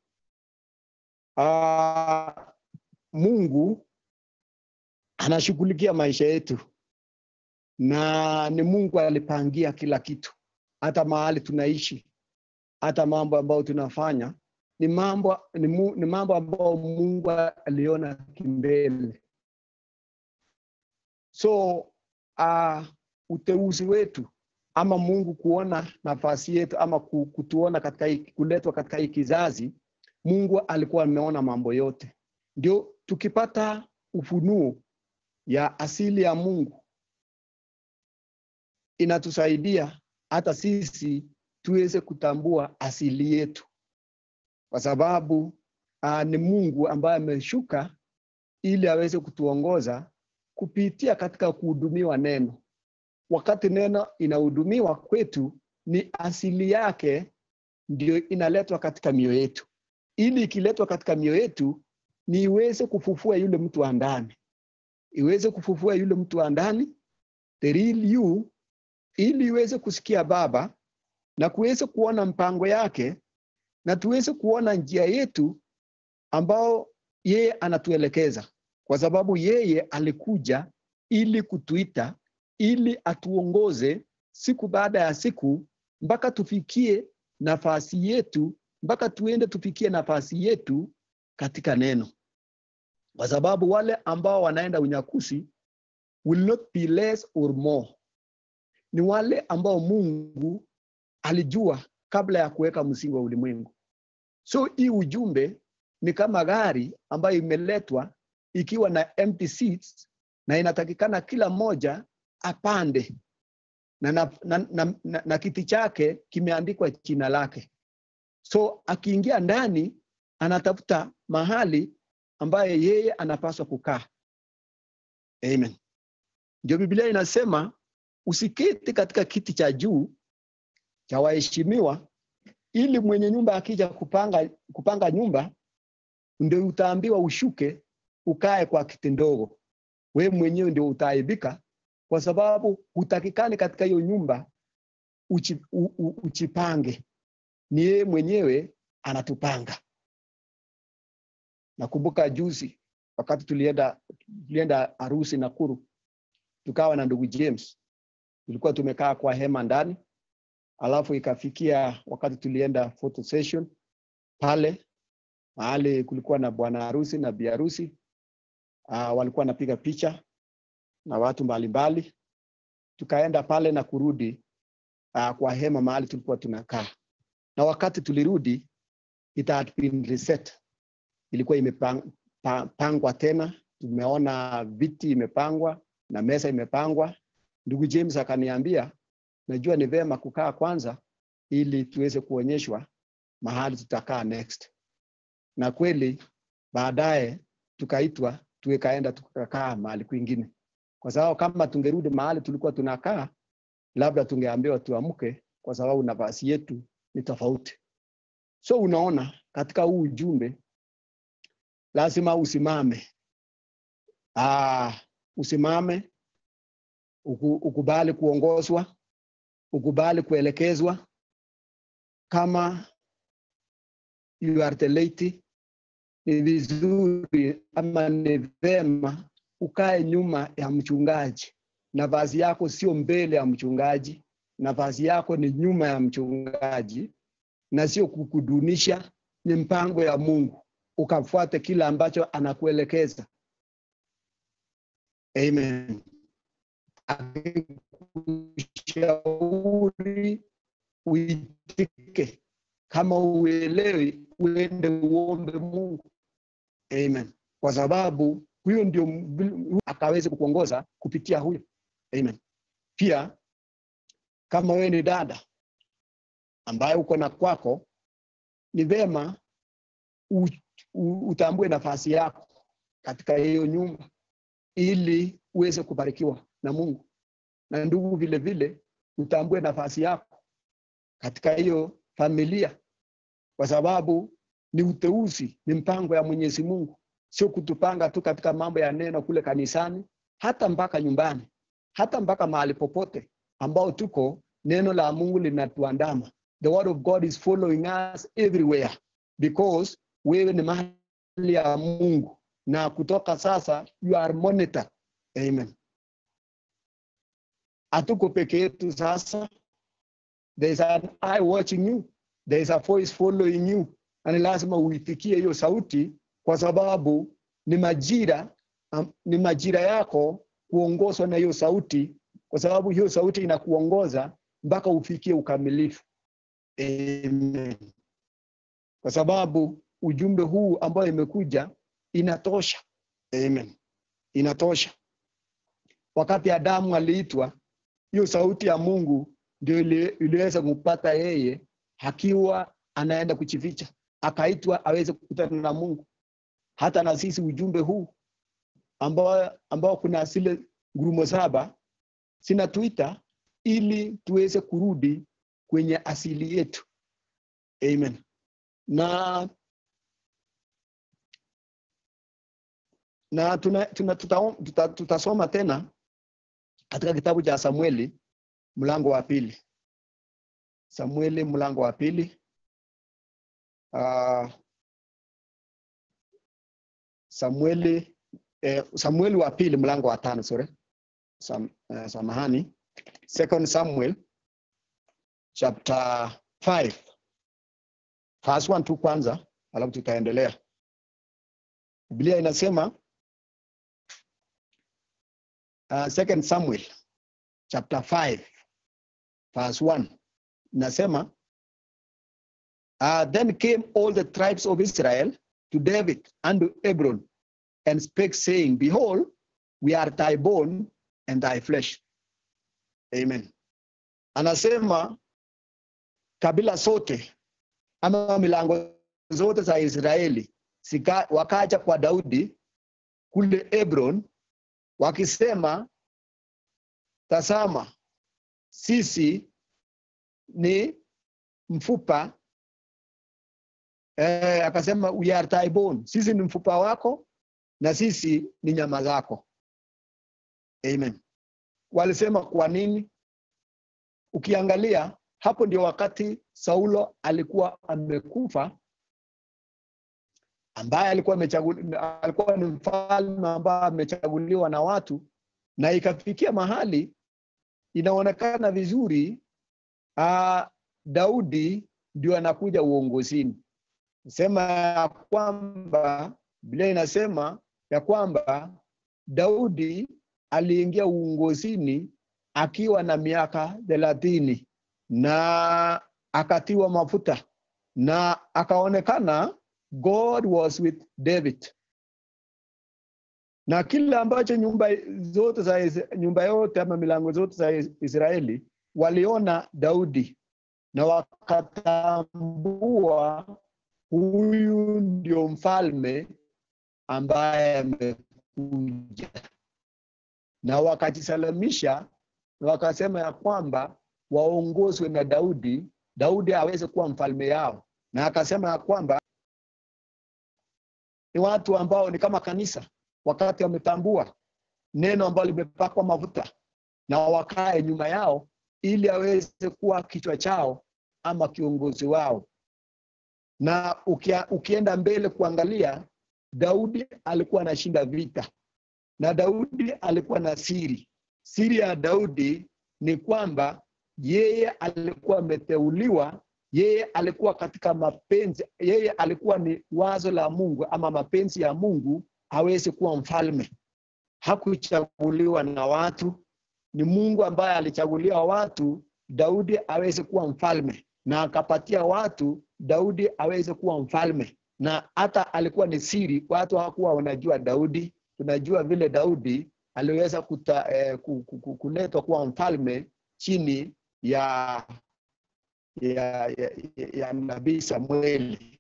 uh, Mungu anashughulikia maisha yetu na ni Mungu alipangia kila kitu, hata mahali tunaishi, hata mambo ambayo tunafanya ni mambo ni, mu, ni mambo ambayo Mungu aliona kimbele. So uh, uteuzi wetu ama Mungu kuona nafasi yetu ama ku- kutuona katika hii, kuletwa katika hii kizazi, Mungu alikuwa ameona mambo yote. Ndio tukipata ufunuo ya asili ya Mungu inatusaidia hata sisi tuweze kutambua asili yetu, kwa sababu uh, ni Mungu ambaye ameshuka ili aweze kutuongoza kupitia katika kuhudumiwa neno. Wakati neno inahudumiwa kwetu, ni asili yake ndio inaletwa katika mioyo yetu, ili ikiletwa katika mioyo yetu ni iweze kufufua yule mtu wa ndani, iweze kufufua yule mtu wa ndani, the real you, ili iweze kusikia Baba na kuweze kuona mpango yake na tuweze kuona njia yetu ambao yeye anatuelekeza, kwa sababu yeye alikuja ili kutuita, ili atuongoze siku baada ya siku mpaka tufikie nafasi yetu, mpaka tuende tufikie nafasi yetu katika neno, kwa sababu wale ambao wanaenda unyakusi will not be less or more, ni wale ambao Mungu alijua kabla ya kuweka msingi wa ulimwengu. So hii ujumbe ni kama gari ambayo imeletwa ikiwa na empty seats na inatakikana kila mmoja apande na, na, na, na, na, na kiti chake kimeandikwa jina lake. So akiingia ndani anatafuta mahali ambaye yeye anapaswa kukaa. Amen. Ndio Biblia inasema usiketi katika kiti cha juu cha waheshimiwa, ili mwenye nyumba akija kupanga, kupanga nyumba ndio utaambiwa ushuke ukae kwa kiti ndogo. We mwenyewe ndio utaaibika, kwa sababu hutakikani katika hiyo nyumba uchi, u, u, uchipange. Ni yeye mwenyewe anatupanga. Nakumbuka juzi wakati tulienda tulienda harusi Nakuru, tukawa na ndugu James, tulikuwa tumekaa kwa hema ndani, alafu ikafikia wakati tulienda photo session pale mahali kulikuwa na bwana harusi na bi harusi uh, walikuwa wanapiga picha na watu mbalimbali. Tukaenda pale na kurudi uh, kwa hema mahali tulikuwa tunakaa, na wakati tulirudi it had been reset, ilikuwa imepangwa tena. Tumeona viti imepangwa na meza imepangwa. Ndugu James akaniambia, najua ni vema kukaa kwanza ili tuweze kuonyeshwa mahali tutakaa next na kweli baadaye tukaitwa tukaenda tukakaa mahali kwingine, kwa sababu kama tungerudi mahali tulikuwa tunakaa, labda tungeambiwa tuamke, kwa sababu nafasi yetu ni tofauti. So unaona, katika huu ujumbe lazima usimame. Aa, usimame uku, ukubali kuongozwa, ukubali kuelekezwa kama you are the lady ni vizuri ama ni vema ukae nyuma ya mchungaji. Nafasi yako sio mbele ya mchungaji, nafasi yako ni nyuma ya mchungaji, na sio kukudunisha. Ni mpango ya Mungu, ukafuate kile ambacho anakuelekeza. Amen. Akikushauri uitike, kama uelewi uende uombe Mungu. Amen. Kwa sababu huyo ndio akaweze kukuongoza kupitia huyo. Amen. Pia kama wewe ni dada ambaye uko na kwako, ni vema u, u, utambue nafasi yako katika hiyo nyumba ili uweze kubarikiwa na Mungu, na ndugu, vile vile utambue nafasi yako katika hiyo familia kwa sababu ni uteuzi, ni mpango ya Mwenyezi Mungu, sio kutupanga tu katika mambo ya neno kule kanisani, hata mpaka nyumbani, hata mpaka mahali popote ambao tuko, neno la Mungu linatuandama. The word of God is following us everywhere because wewe ni mahali ya Mungu, na kutoka sasa you are monitored. Amen. Hatuko peke yetu sasa, there is an eye watching you There is a voice following you. na ni lazima uitikie hiyo sauti, kwa sababu ni majira am- ni majira yako kuongozwa na hiyo sauti, kwa sababu hiyo sauti inakuongoza mpaka ufikie ukamilifu. Amen. Kwa sababu ujumbe huu ambao imekuja inatosha. Amen. Inatosha. Wakati Adamu aliitwa, hiyo sauti ya Mungu ndio ili- iliweza kumpata yeye akiwa anaenda kujificha, akaitwa aweze kukutana na Mungu. Hata na sisi ujumbe huu ambao, ambao kuna zile ngurumo saba zinatuita ili tuweze kurudi kwenye asili yetu. Amen. Na na tuna, tuna, tuta, tuta, tutasoma tena katika kitabu cha Samueli mlango wa pili. Samueli mlango wa pili. Uh, Samueli eh, Samueli wa pili mlango wa tano sorry. Sam, uh, samahani. Second Samuel chapter 5 verse 1 tu kwanza, alafu tutaendelea. Biblia inasema uh, Second Samuel chapter 5 verse 1 inasema uh, then came all the tribes of Israel to David and to Hebron and spake saying behold we are thy bone and thy flesh amen anasema kabila zote ama milango zote za Israeli sika, wakaja kwa Daudi kule Hebron wakisema tazama sisi ni mfupa eh, akasema we are thy bone, sisi ni mfupa wako na sisi ni nyama zako. Amen. Walisema kwa nini? Ukiangalia hapo ndio wakati Saulo alikuwa amekufa, ambaye alikuwa amechaguliwa, alikuwa ni mfalme ambaye amechaguliwa na watu, na ikafikia mahali inaonekana vizuri uh, Daudi ndio anakuja uongozini. Sema ya kwamba Biblia inasema ya kwamba Daudi aliingia uongozini akiwa na miaka thelathini na akatiwa mafuta na akaonekana God was with David na kile ambacho nyumba zote za Is- nyumba yote ama milango zote za Is- Israeli waliona Daudi na wakatambua huyu ndio mfalme ambaye amekuja, na wakajisalamisha na wakasema ya kwamba waongozwe na Daudi, Daudi aweze kuwa mfalme yao, na akasema ya kwamba ni watu ambao ni kama kanisa, wakati wametambua neno ambalo limepakwa mafuta na wakae nyuma yao, ili aweze kuwa kichwa chao ama kiongozi wao. Na ukia, ukienda mbele kuangalia, Daudi alikuwa anashinda vita na Daudi alikuwa na siri. Siri ya Daudi ni kwamba yeye alikuwa ameteuliwa, yeye alikuwa katika mapenzi, yeye alikuwa ni wazo la Mungu ama mapenzi ya Mungu aweze kuwa mfalme. Hakuchaguliwa na watu, ni Mungu ambaye alichagulia watu Daudi aweze kuwa mfalme, na akapatia watu Daudi aweze kuwa mfalme, na hata alikuwa ni siri, watu hawakuwa wanajua Daudi. Tunajua vile Daudi aliweza kuta, eh, ku- ku- ku- kuletwa kuwa mfalme chini ya ya, ya, ya, ya nabii Samueli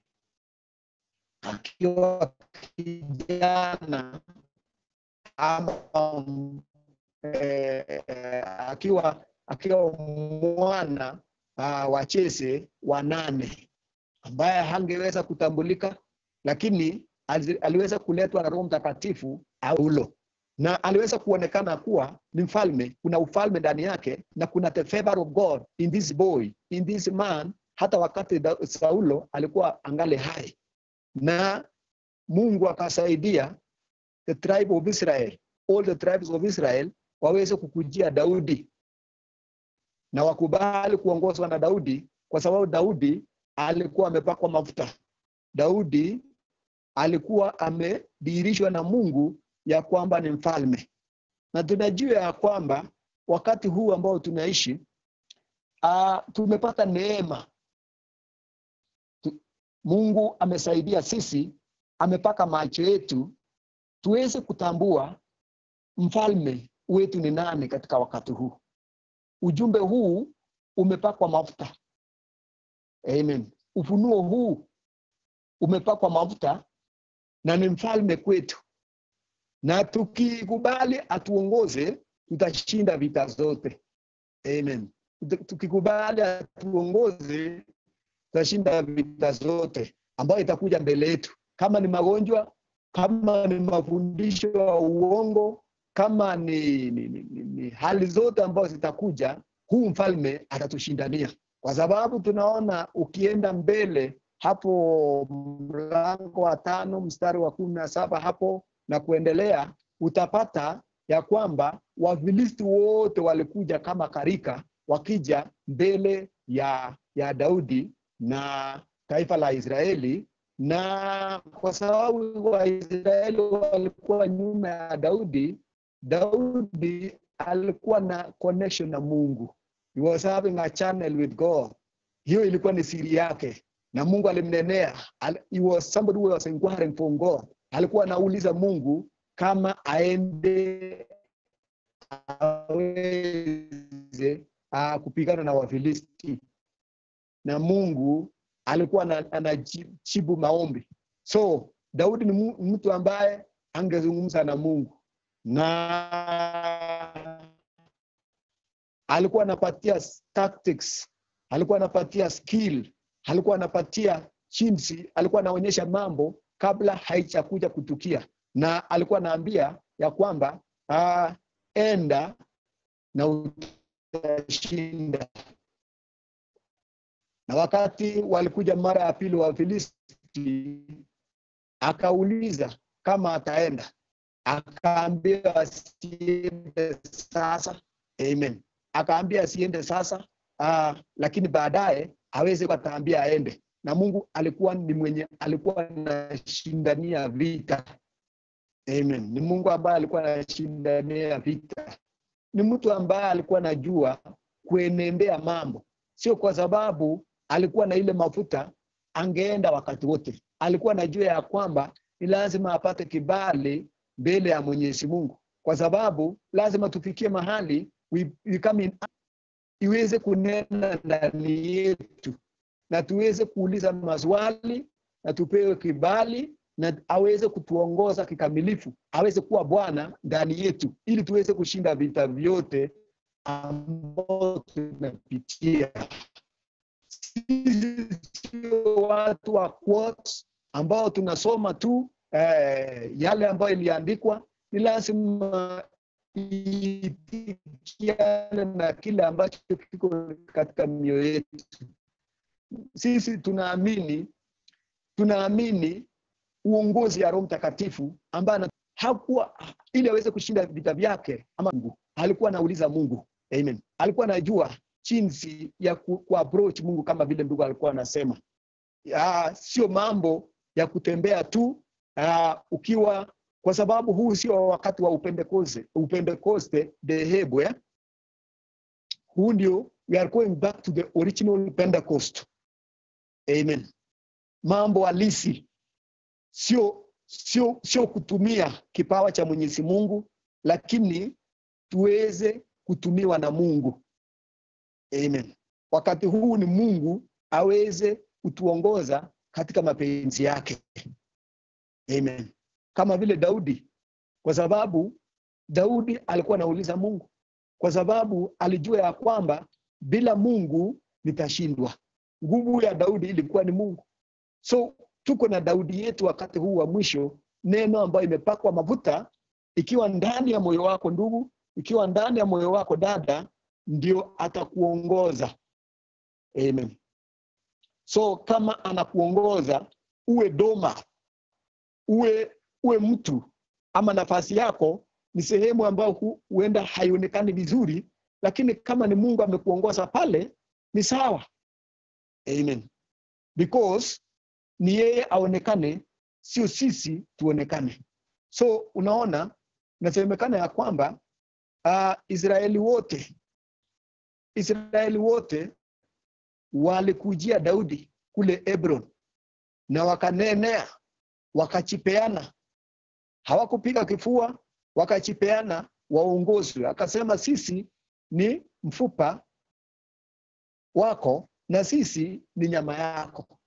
akiwa kijana ama mm, eh, eh, akiwa akiwa mwana uh, wa Chese wa nane ambaye hangeweza kutambulika, lakini ali- aliweza kuletwa na Roho Mtakatifu Paulo na aliweza kuonekana kuwa ni mfalme. Kuna ufalme ndani yake na kuna the favor of God in this boy, in this man, hata wakati Da- Saulo alikuwa angali hai, na Mungu akasaidia the tribe of Israel, all the tribes of Israel waweze kukujia Daudi na wakubali kuongozwa na Daudi kwa sababu Daudi alikuwa amepakwa mafuta Daudi alikuwa amedhihirishwa na Mungu ya kwamba ni mfalme, na tunajua ya kwamba wakati huu ambao tunaishi uh, tumepata neema tu, Mungu amesaidia sisi, amepaka macho yetu tuweze kutambua mfalme wetu ni nani katika wakati huu. Ujumbe huu umepakwa mafuta. Amen. Ufunuo huu umepakwa mafuta na ni mfalme kwetu, na tukikubali atuongoze, tutashinda vita zote. Amen. Tukikubali atuongoze, tutashinda vita zote ambayo itakuja mbele yetu, kama ni magonjwa, kama ni mafundisho ya uongo, kama ni, ni, ni, ni, ni hali zote ambazo zitakuja, huu mfalme atatushindania, kwa sababu tunaona ukienda mbele hapo mlango wa tano mstari wa kumi na saba hapo na kuendelea, utapata ya kwamba Wafilisti wote walikuja kama karika, wakija mbele ya ya Daudi na taifa la Israeli, na kwa sababu Waisraeli walikuwa nyuma ya Daudi, Daudi alikuwa na connection na Mungu. He was having a channel with God. Hiyo ilikuwa ni siri yake na Mungu alimnenea. He was somebody who was inquiring from God. Alikuwa anauliza Mungu kama aende aweze uh, kupigana na Wafilisti, na Mungu alikuwa anajibu maombi. So Daudi ni mtu ambaye angezungumza na Mungu na alikuwa anapatia tactics, alikuwa anapatia skill, alikuwa anapatia jinsi, alikuwa anaonyesha mambo kabla haijakuja kutukia, na alikuwa anaambia ya kwamba uh, enda na utashinda. Na wakati walikuja mara ya pili Wafilisti, akauliza kama ataenda, akaambia asiende sasa. Amen, akaambia asiende sasa, uh, lakini baadaye aweze ataambia aende. Na Mungu alikuwa ni mwenye alikuwa anashindania vita. Amen, ni Mungu ambaye alikuwa anashindania vita. Ni mtu ambaye alikuwa anajua kuenendea mambo, sio kwa sababu alikuwa na ile mafuta angeenda wakati wote. Alikuwa anajua ya kwamba ni lazima apate kibali mbele ya Mwenyezi Mungu, kwa sababu lazima tufikie mahali we, we come in, iweze kunena ndani yetu na tuweze kuuliza maswali na tupewe kibali na aweze kutuongoza kikamilifu, aweze kuwa Bwana ndani yetu, ili tuweze kushinda vita vyote ambao tunapitia. Sisi sio watu wa quotes ambao tunasoma tu eh, yale ambayo iliandikwa. Ni lazima itikiane na kile ambacho kiko katika mioyo yetu. Sisi tunaamini tunaamini uongozi ya Roho Mtakatifu ambaye hakuwa ili aweze kushinda vita vyake, ama Mungu alikuwa anauliza Mungu. Amen, alikuwa anajua jinsi ya ku, ku approach Mungu kama vile ndugu alikuwa anasema. Sio mambo ya kutembea tu aa, ukiwa kwa sababu huu sio wakati wa upentekoste upentekoste dhehebu eh? Huu ndio we are going back to the original Pentecost. Amen, mambo halisi sio sio sio kutumia kipawa cha Mwenyezi Mungu, lakini tuweze kutumiwa na Mungu. Amen. Wakati huu ni Mungu aweze kutuongoza katika mapenzi yake. Amen. Kama vile Daudi, kwa sababu Daudi alikuwa anauliza Mungu, kwa sababu alijua ya kwamba bila Mungu nitashindwa. Nguvu ya Daudi ilikuwa ni Mungu. So tuko na Daudi yetu wakati huu wa mwisho, neno ambayo imepakwa mafuta, ikiwa ndani ya moyo wako ndugu, ikiwa ndani ya moyo wako dada, ndio atakuongoza. Amen. So kama anakuongoza, uwe doma, uwe uwe mtu ama nafasi yako ni sehemu ambayo huenda haionekani vizuri, lakini kama ni Mungu amekuongoza pale, ni sawa. Amen. Because ni yeye aonekane, sio sisi tuonekane. So unaona, inasemekana ya kwamba uh, Israeli wote Israeli wote walikujia Daudi kule Hebron na wakanenea, wakachipeana, hawakupiga kifua, wakachipeana waongozwe. Akasema sisi ni mfupa wako na sisi ni nyama yako.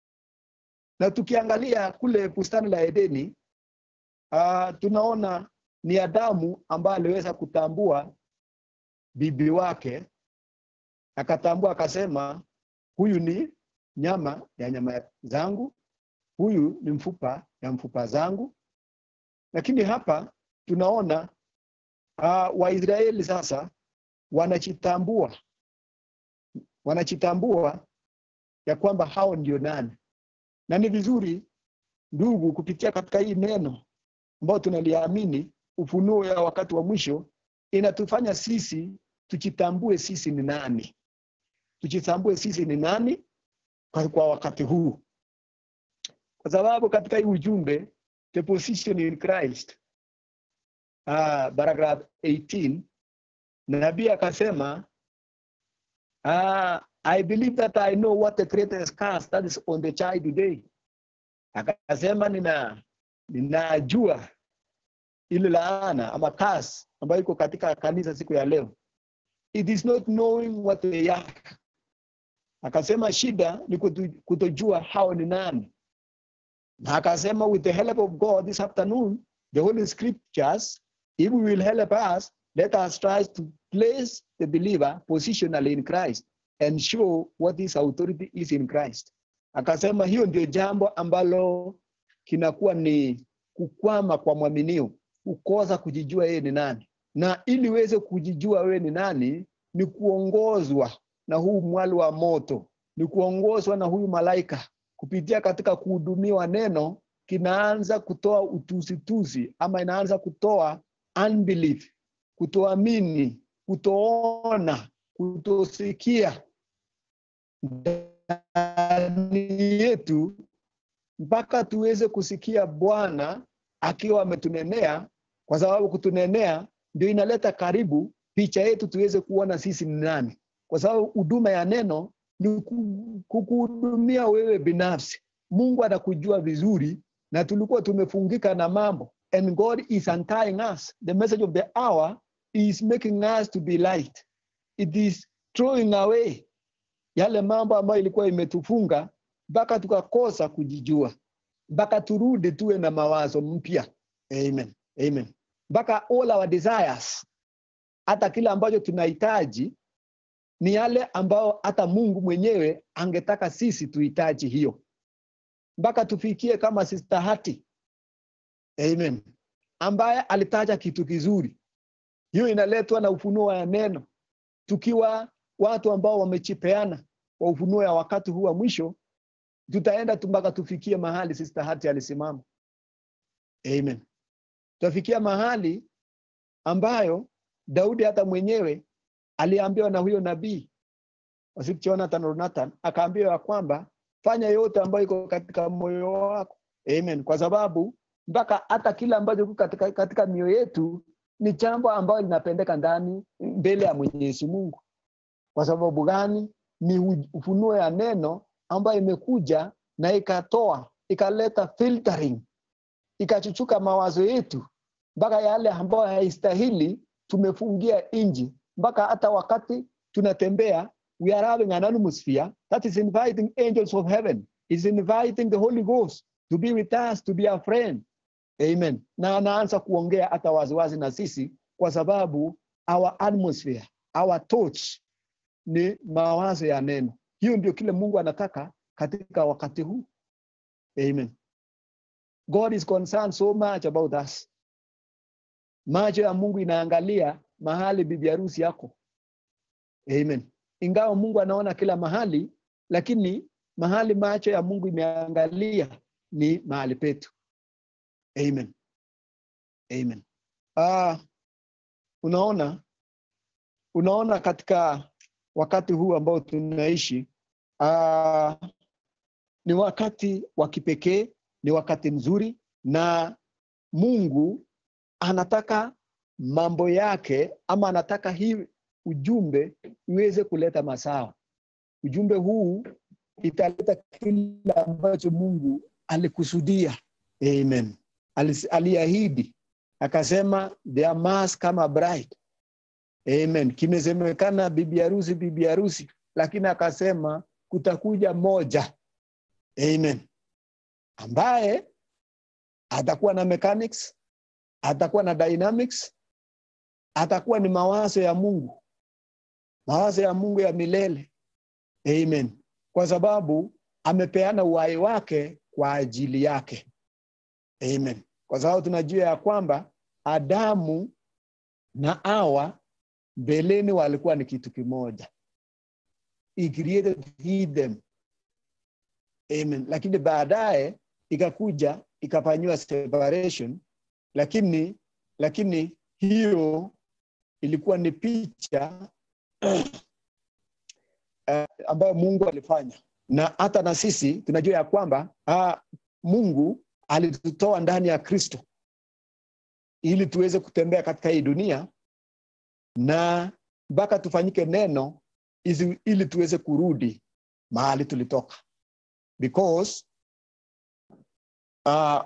Na tukiangalia kule bustani la Edeni uh, tunaona ni Adamu ambaye aliweza kutambua bibi wake, akatambua akasema, huyu ni nyama ya nyama zangu, huyu ni mfupa ya mfupa zangu. Lakini hapa tunaona uh, Waisraeli sasa wanachitambua wanachitambua ya kwamba hao ndio nani, na ni vizuri ndugu, kupitia katika hii neno ambayo tunaliamini, ufunuo ya wakati wa mwisho, inatufanya sisi tuchitambue sisi ni nani, tuchitambue sisi ni nani kwa, kwa wakati huu, kwa sababu katika hii ujumbe the position in Christ uh, paragraph 18 nabii akasema uh, I believe that I know what the greatest curse that is on the child today. Akasema nina ninajua ile laana ama curse ambayo iko katika kanisa siku ya leo. It is not knowing what they are. Akasema shida ni kutu- kutojua hao ni nani, na akasema with the help of God this afternoon the holy scriptures if we will help us let us try to place the believer positionally in Christ and show what his authority is in Christ. Akasema hiyo ndio jambo ambalo kinakuwa ni kukwama kwa mwaminio, kukosa kujijua yeye ni nani, na ili uweze kujijua wewe ni nani ni kuongozwa na huu mwali wa moto, ni kuongozwa na huyu malaika kupitia katika kuhudumiwa neno, kinaanza kutoa utusitusi ama inaanza kutoa unbelief, kutoamini, kutoona, kutosikia ndani yetu mpaka tuweze kusikia Bwana akiwa ametunenea, kwa sababu kutunenea ndio inaleta karibu picha yetu tuweze kuona sisi ni nani, kwa sababu huduma ya neno ni ku- kukuhudumia wewe binafsi. Mungu anakujua vizuri, na tulikuwa tumefungika na mambo, and God is untying us. The message of the hour is making us to be light. It is throwing away yale mambo ambayo ilikuwa imetufunga mpaka tukakosa kujijua, mpaka turudi tuwe na mawazo mpya. Amen. Amen. Mpaka all our desires, hata kile ambacho tunahitaji ni yale ambayo hata Mungu mwenyewe angetaka sisi tuhitaji hiyo, mpaka tufikie kama Sister Hati. Amen. Ambaye alitaja kitu kizuri. Hiyo inaletwa na ufunuo wa neno, tukiwa watu ambao wamechipeana kwa ufunuo ya wakati huu wa mwisho, tutaenda tu mpaka tufikie mahali Sister Hati alisimama. Amen. Tutafikia mahali ambayo Daudi hata mwenyewe aliambiwa na huyo nabii wasifu Jonathan or Nathan, akaambiwa ya kwamba fanya yote ambayo iko katika moyo wako. Amen. Kwa sababu mpaka hata kile ambacho kiko katika, katika mioyo yetu ni jambo ambayo linapendeka ndani mbele ya Mwenyezi Mungu. Kwa sababu gani? Ni u- ufunuo ya neno ambayo imekuja na ikatoa ikaleta filtering, ikachuchuka mawazo yetu mpaka yale ambayo haistahili tumefungia nje, mpaka hata wakati tunatembea we are having an atmosphere that is inviting angels of heaven, is inviting the Holy Ghost to be with us, to be our friend. Amen. Na anaanza kuongea hata waziwazi na sisi kwa sababu our atmosphere, our touch ni mawazo ya neno. Hiyo ndio kile Mungu anataka katika wakati huu. Amen. God is concerned so much about us. Macho ya Mungu inaangalia mahali bibi harusi yako. Amen. Ingawa Mungu anaona kila mahali, lakini mahali macho ya Mungu imeangalia ni mahali petu. Amen. Amen. Ah, unaona unaona katika wakati huu ambao tunaishi ah, ni wakati wa kipekee ni wakati mzuri na mungu anataka mambo yake ama anataka hii ujumbe iweze kuleta mazao ujumbe huu italeta kile ambacho mungu alikusudia amen Alis- aliahidi akasema there must come a bride amen kimesemekana bibi harusi bibi harusi lakini akasema kutakuja moja amen ambaye atakuwa na mechanics atakuwa na dynamics atakuwa ni mawazo ya mungu mawazo ya mungu ya milele amen kwa sababu amepeana uhai wake kwa ajili yake amen kwa sababu tunajua ya kwamba adamu na awa mbeleni walikuwa ni kitu kimoja he created he them amen lakini baadaye ikakuja ikafanyiwa separation lakini lakini hiyo ilikuwa ni picha uh, ambayo mungu alifanya na hata na sisi tunajua ya kwamba uh, mungu alitutoa ndani ya kristo ili tuweze kutembea katika hii dunia na mpaka tufanyike neno izi- ili tuweze kurudi mahali tulitoka because uh,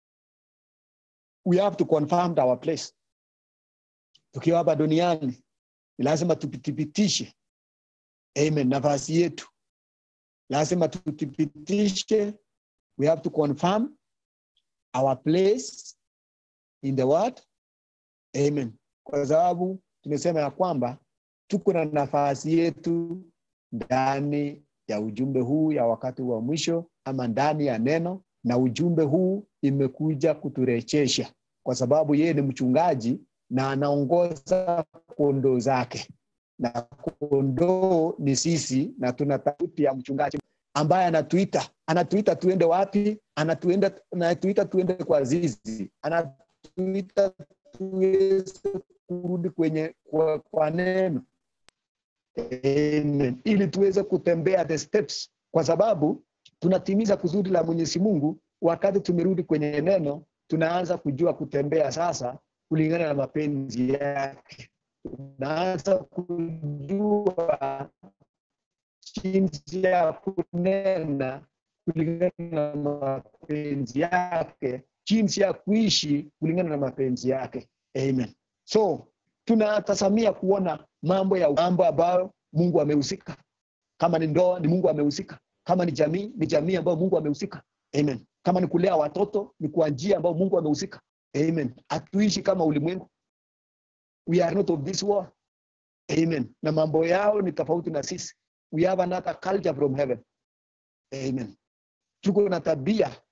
we have to confirm our place tukiwa hapa duniani ni lazima tuthibitishe amen nafasi yetu lazima tuthibitishe we have to confirm our place in the word amen kwa sababu tumesema ya kwamba tuko na nafasi yetu ndani ya ujumbe huu ya wakati wa mwisho ama ndani ya neno na ujumbe huu imekuja kuturejesha kwa sababu yeye ni mchungaji na anaongoza kondoo zake na kondoo ni sisi na tuna tauti ya mchungaji ambaye anatuita anatuita tuende wapi anatuenda anatuita tuende kwa zizi anatuita tuweze kurudi kwenye kwa, kwa neno Amen. ili tuweze kutembea the steps kwa sababu tunatimiza kusudi la mwenyezi mungu wakati tumerudi kwenye neno tunaanza kujua kutembea sasa kulingana na mapenzi yake tunaanza kujua jinsi ya kunena kulingana na mapenzi yake jinsi ya kuishi kulingana na mapenzi yake amen so tunatazamia kuona mambo ya mambo ambayo mungu amehusika kama ni ndoa ni mungu amehusika kama ni jamii ni jamii ambayo mungu amehusika amen kama ni kulea watoto ni kwa njia ambayo mungu amehusika amen hatuishi kama ulimwengu we are not of this world amen na mambo yao ni tofauti na sisi we have another culture from heaven amen tuko na tabia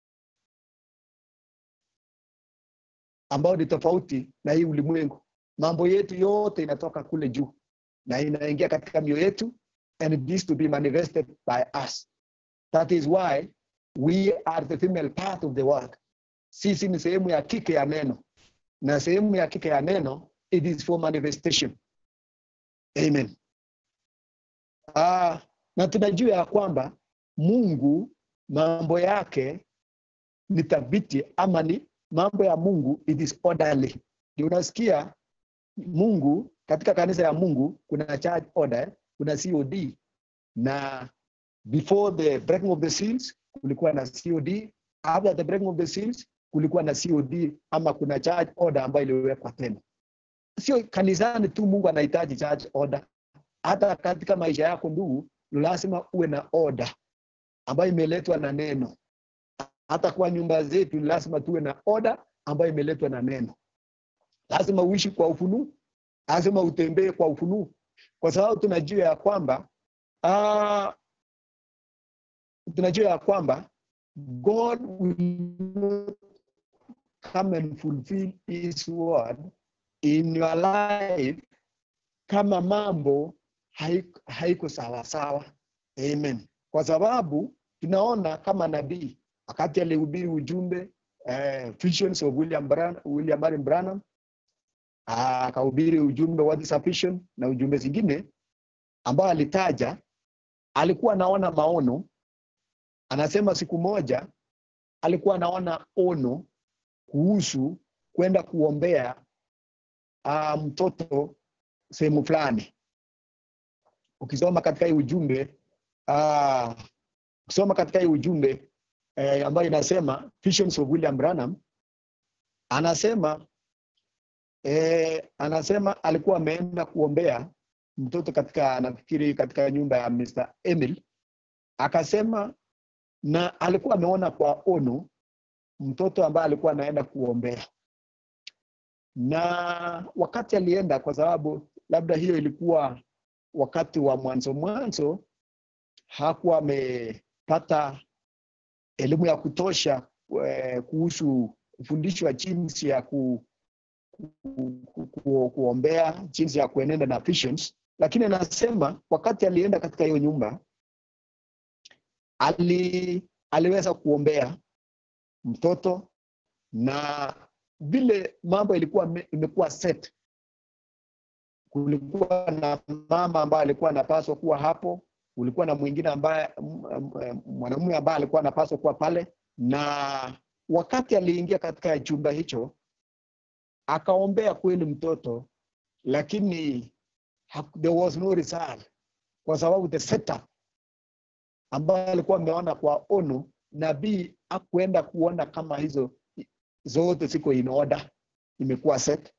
ambayo ni tofauti na hii ulimwengu mambo yetu yote inatoka kule juu na inaingia katika mioyo yetu and it is to be manifested by us that is why we are the female part of the word sisi ni sehemu ya kike ya neno na sehemu ya kike ya neno it is for manifestation amen ah, na tunajua ya kwamba mungu mambo yake ni thabiti ama ni mambo ya mungu it is orderly ndio unasikia mungu katika kanisa ya mungu kuna church order kuna cod na before the breaking of the seals kulikuwa na cod after the breaking of the seals kulikuwa na cod ama kuna church order ambayo iliwekwa tena sio kanisani tu mungu anahitaji church order hata katika maisha yako ndugu lazima uwe na order ambayo imeletwa na neno hata kwa nyumba zetu lazima tuwe na order ambayo imeletwa na neno lazima uishi kwa ufunuo lazima utembee kwa ufunuo kwa sababu tunajua ya kwamba uh, tunajua ya kwamba god will not come and fulfill his word in your life kama mambo haiko, haiko sawa sawa amen kwa sababu tunaona kama nabii wakati alihubiri ujumbe eh, visions of William, Bran, William Marion Branham akahubiri ujumbe what is a vision na ujumbe zingine ambao alitaja alikuwa anaona maono anasema siku moja alikuwa anaona ono kuhusu kwenda kuombea uh, mtoto sehemu fulani. Ukisoma katika hii ujumbe uh, ukisoma katika hii ujumbe eh, ambayo inasema Visions of William Branham anasema eh, anasema alikuwa ameenda kuombea mtoto katika nafikiri katika nyumba ya Mr. Emil akasema, na alikuwa ameona kwa ono mtoto ambaye alikuwa anaenda kuombea, na wakati alienda, kwa sababu labda hiyo ilikuwa wakati wa mwanzo mwanzo, hakuwa amepata elimu ya kutosha eh, kuhusu kufundishwa jinsi ya ku, ku, ku, ku, kuombea, jinsi ya kuenenda na visions, lakini anasema wakati alienda katika hiyo nyumba ali, aliweza kuombea mtoto na vile mambo ilikuwa me- imekuwa set kulikuwa na mama ambaye alikuwa anapaswa kuwa hapo kulikuwa na mwingine ambaye m- m- mwanamume ambaye alikuwa anapaswa kuwa pale na wakati aliingia katika chumba hicho akaombea kweli mtoto lakini hak- there was no result kwa sababu the setup ambayo alikuwa ameona kwa ono nabii akuenda kuona kama hizo zote ziko in order imekuwa set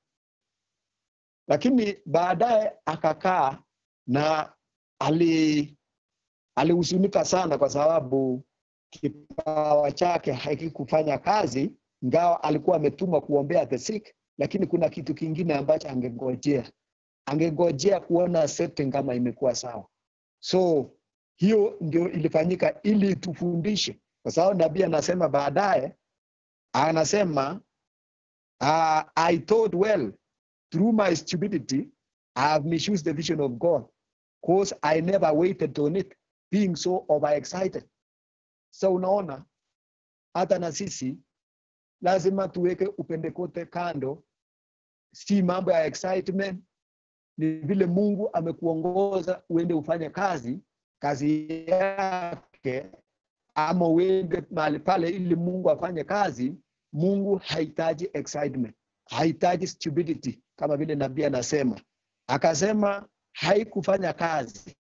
lakini baadaye akakaa na ali alihuzunika sana kwa sababu kipawa chake hakikufanya kazi ingawa alikuwa ametuma kuombea the sick lakini kuna kitu kingine ambacho angengojea angengojea kuona setting kama imekuwa sawa so hiyo ndio ilifanyika ili tufundishe kwa sababu nabii anasema baadaye anasema uh, i thought well through my stupidity i have misused the vision of god cause i never waited on it being so overexcited so unaona hata na sisi lazima tuweke upendekote kando si mambo ya excitement ni vile mungu amekuongoza uende ufanye kazi kazi yake ama uende mahali pale ili mungu afanye kazi mungu hahitaji excitement hahitaji stupidity kama vile nabii anasema akasema haikufanya kazi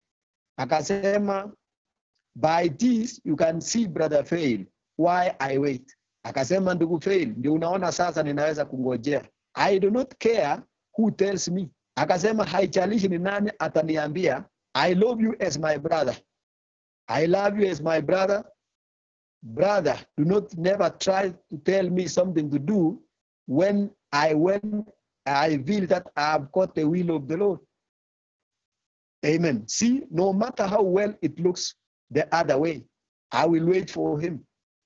akasema by this you can see brother fail why i wait akasema ndugu fail ndio unaona sasa ninaweza kungojea i do not care who tells me akasema haijalishi ni nani ataniambia i love you as my brother i love you as my brother brother do not never try to tell me something to do when i when i feel that i have got the will of the lord amen see no matter how well it looks the other way i will wait for him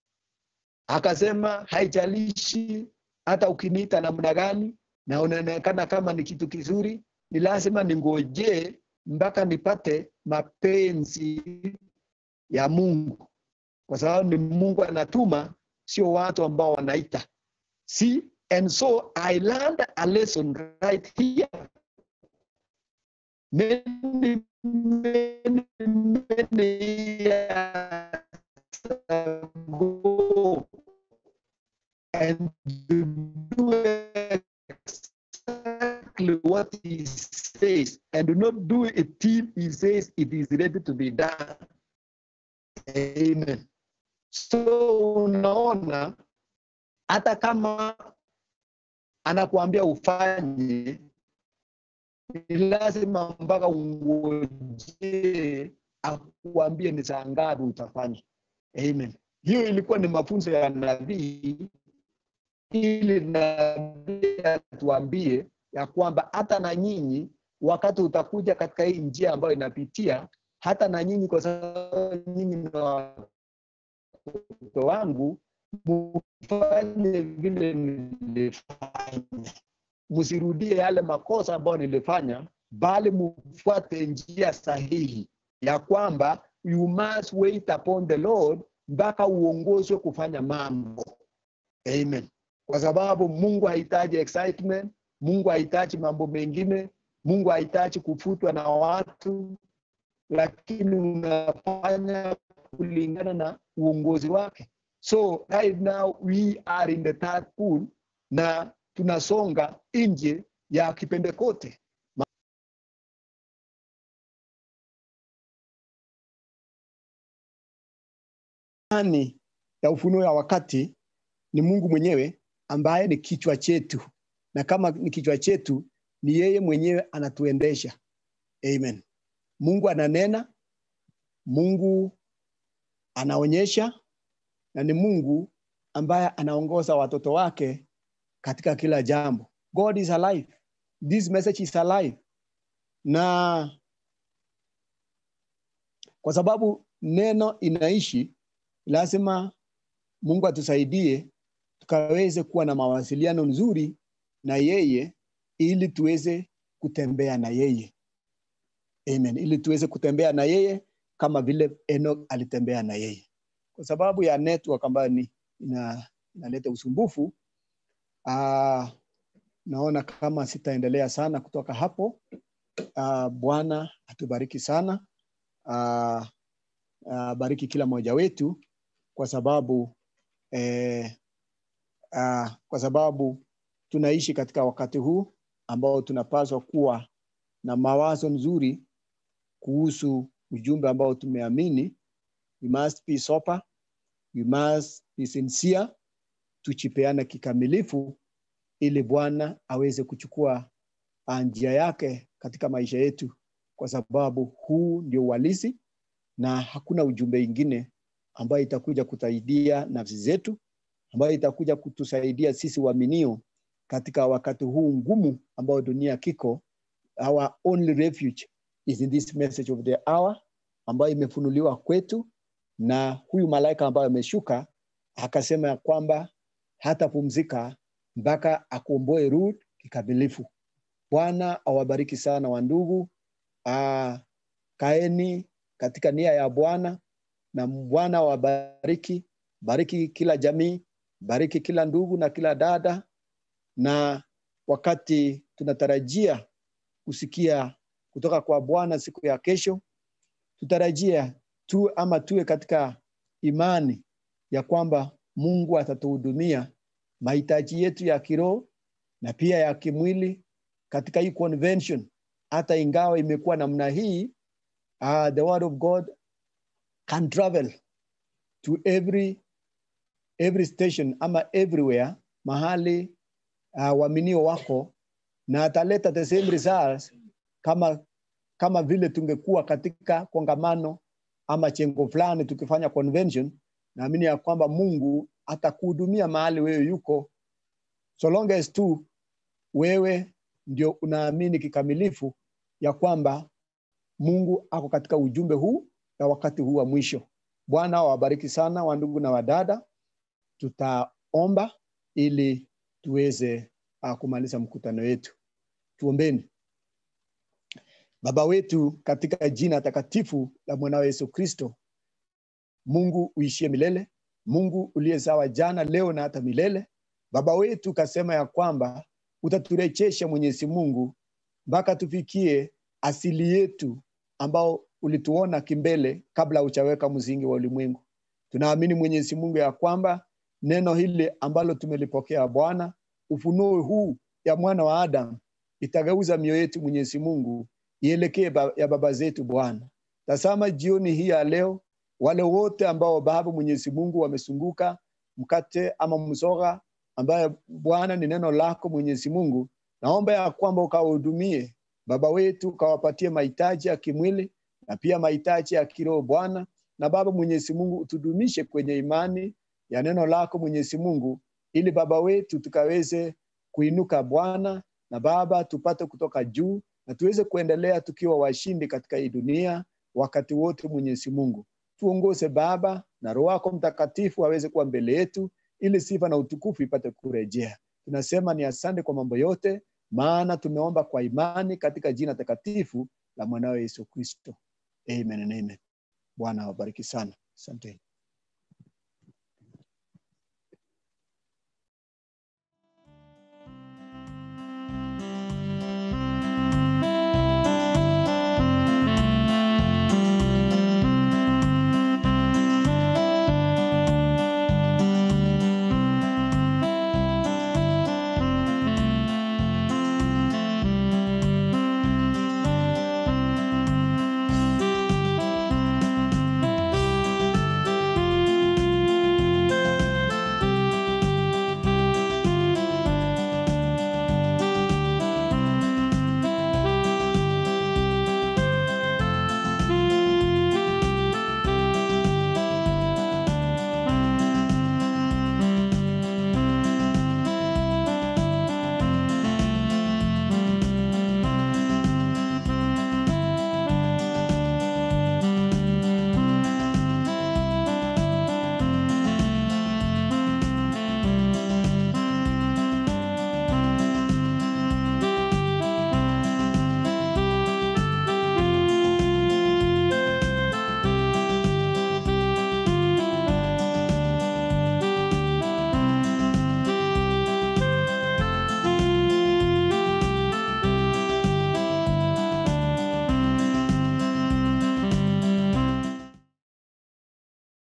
akasema haijalishi hata ukiniita namna gani na unaonekana kama ni kitu kizuri ni lazima ningojee mpaka nipate mapenzi ya mungu kwa sababu ni mungu anatuma sio watu ambao wanaita see and so i learned a lesson right here many many many years ago and to do exactly what he says and do not do it till he says it is ready to be done. Amen. So unaona hata kama anakuambia ufanye ni lazima mpaka ungojee akuambie ni saa ngapi utafanya. Amen. Hiyo ilikuwa ni mafunzo ya nabii ili nabii atuambie ya kwamba hata na nyinyi wakati utakuja katika hii njia ambayo inapitia, hata na nyinyi, kwa sababu nyinyi ni watoto wangu, mufanye vile nilifanya, msirudie yale makosa ambayo nilifanya, bali mufuate njia sahihi ya kwamba you must wait upon the Lord mpaka uongozwe kufanya mambo. Amen. Kwa sababu Mungu hahitaji excitement, Mungu hahitaji mambo mengine, Mungu hahitaji kufutwa na watu, lakini unafanya kulingana na uongozi wake so right now we are in the third pool na tunasonga nje ya kipentekote ndani ya ufunuo ya wakati ni mungu mwenyewe ambaye ni kichwa chetu na kama ni kichwa chetu ni yeye mwenyewe anatuendesha amen mungu ananena mungu anaonyesha na ni mungu ambaye anaongoza watoto wake katika kila jambo god is alive this message is alive na kwa sababu neno inaishi lazima mungu atusaidie tukaweze kuwa na mawasiliano nzuri na yeye ili tuweze kutembea na yeye amen ili tuweze kutembea na yeye kama vile Enoch alitembea na yeye kwa sababu ya network ambayo ni ina, inaleta usumbufu uh, naona kama sitaendelea sana kutoka hapo uh, bwana atubariki sana uh, uh, bariki kila mmoja wetu kwa sababu eh, uh, kwa sababu tunaishi katika wakati huu ambao tunapaswa kuwa na mawazo nzuri kuhusu ujumbe ambao tumeamini we must be sober we must be sincere tuchipeane kikamilifu ili bwana aweze kuchukua njia yake katika maisha yetu kwa sababu huu ndio uhalisi na hakuna ujumbe ingine ambayo itakuja kusaidia nafsi zetu ambayo itakuja kutusaidia sisi waaminio katika wakati huu ngumu ambao dunia kiko our only refuge is in this message of the hour ambayo imefunuliwa kwetu na huyu malaika ambayo ameshuka akasema ya kwamba hatapumzika mpaka akuomboe Ruth kikamilifu. Bwana awabariki sana wandugu. Uh, kaeni katika nia ya Bwana na Bwana awabariki, bariki kila jamii, bariki kila ndugu na kila dada, na wakati tunatarajia kusikia kutoka kwa Bwana siku ya kesho, tutarajia tu ama tuwe katika imani ya kwamba Mungu atatuhudumia mahitaji yetu ya kiroho na pia ya kimwili katika hii convention. Hata ingawa imekuwa namna hii, uh, the word of God can travel to every every station ama everywhere mahali uh, waaminio wako na ataleta the same results kama kama vile tungekuwa katika kongamano ama chengo fulani tukifanya convention naamini ya kwamba mungu atakuhudumia mahali wewe yuko so long as tu wewe ndio unaamini kikamilifu ya kwamba mungu ako katika ujumbe huu na wakati huu wa mwisho bwana awabariki sana wandugu na wadada tutaomba ili tuweze uh, kumaliza mkutano wetu tuombeni baba wetu katika jina takatifu la mwanao yesu kristo mungu uishie milele mungu uliyezawa jana leo na hata milele baba wetu ukasema ya kwamba utaturejesha mwenyezi mungu mpaka tufikie asili yetu ambao ulituona kimbele kabla uchaweka mzingi wa ulimwengu tunaamini mwenyezi mungu ya kwamba neno hili ambalo tumelipokea bwana ufunuo huu ya mwana wa adamu itageuza mioyo yetu mwenyezi mungu ielekee ba, ya baba zetu bwana tasama jioni hii ya leo wale wote ambao baba mwenyezi mungu wamesunguka mkate ama msoga ambaye bwana ni neno lako mwenyezi mungu naomba ya kwamba ukawahudumie baba wetu ukawapatie mahitaji ya kimwili na pia mahitaji ya kiroho bwana na baba mwenyezi mungu utudumishe kwenye imani ya neno lako mwenyezi mungu ili baba wetu tukaweze kuinuka bwana na baba tupate kutoka juu na tuweze kuendelea tukiwa washindi katika hii dunia wakati wote mwenyezi mungu tuongoze baba na roho wako mtakatifu aweze kuwa mbele yetu ili sifa na utukufu ipate kurejea tunasema ni asante kwa mambo yote maana tumeomba kwa imani katika jina takatifu la mwanawe yesu kristo amen and amen bwana awabariki sana asanteni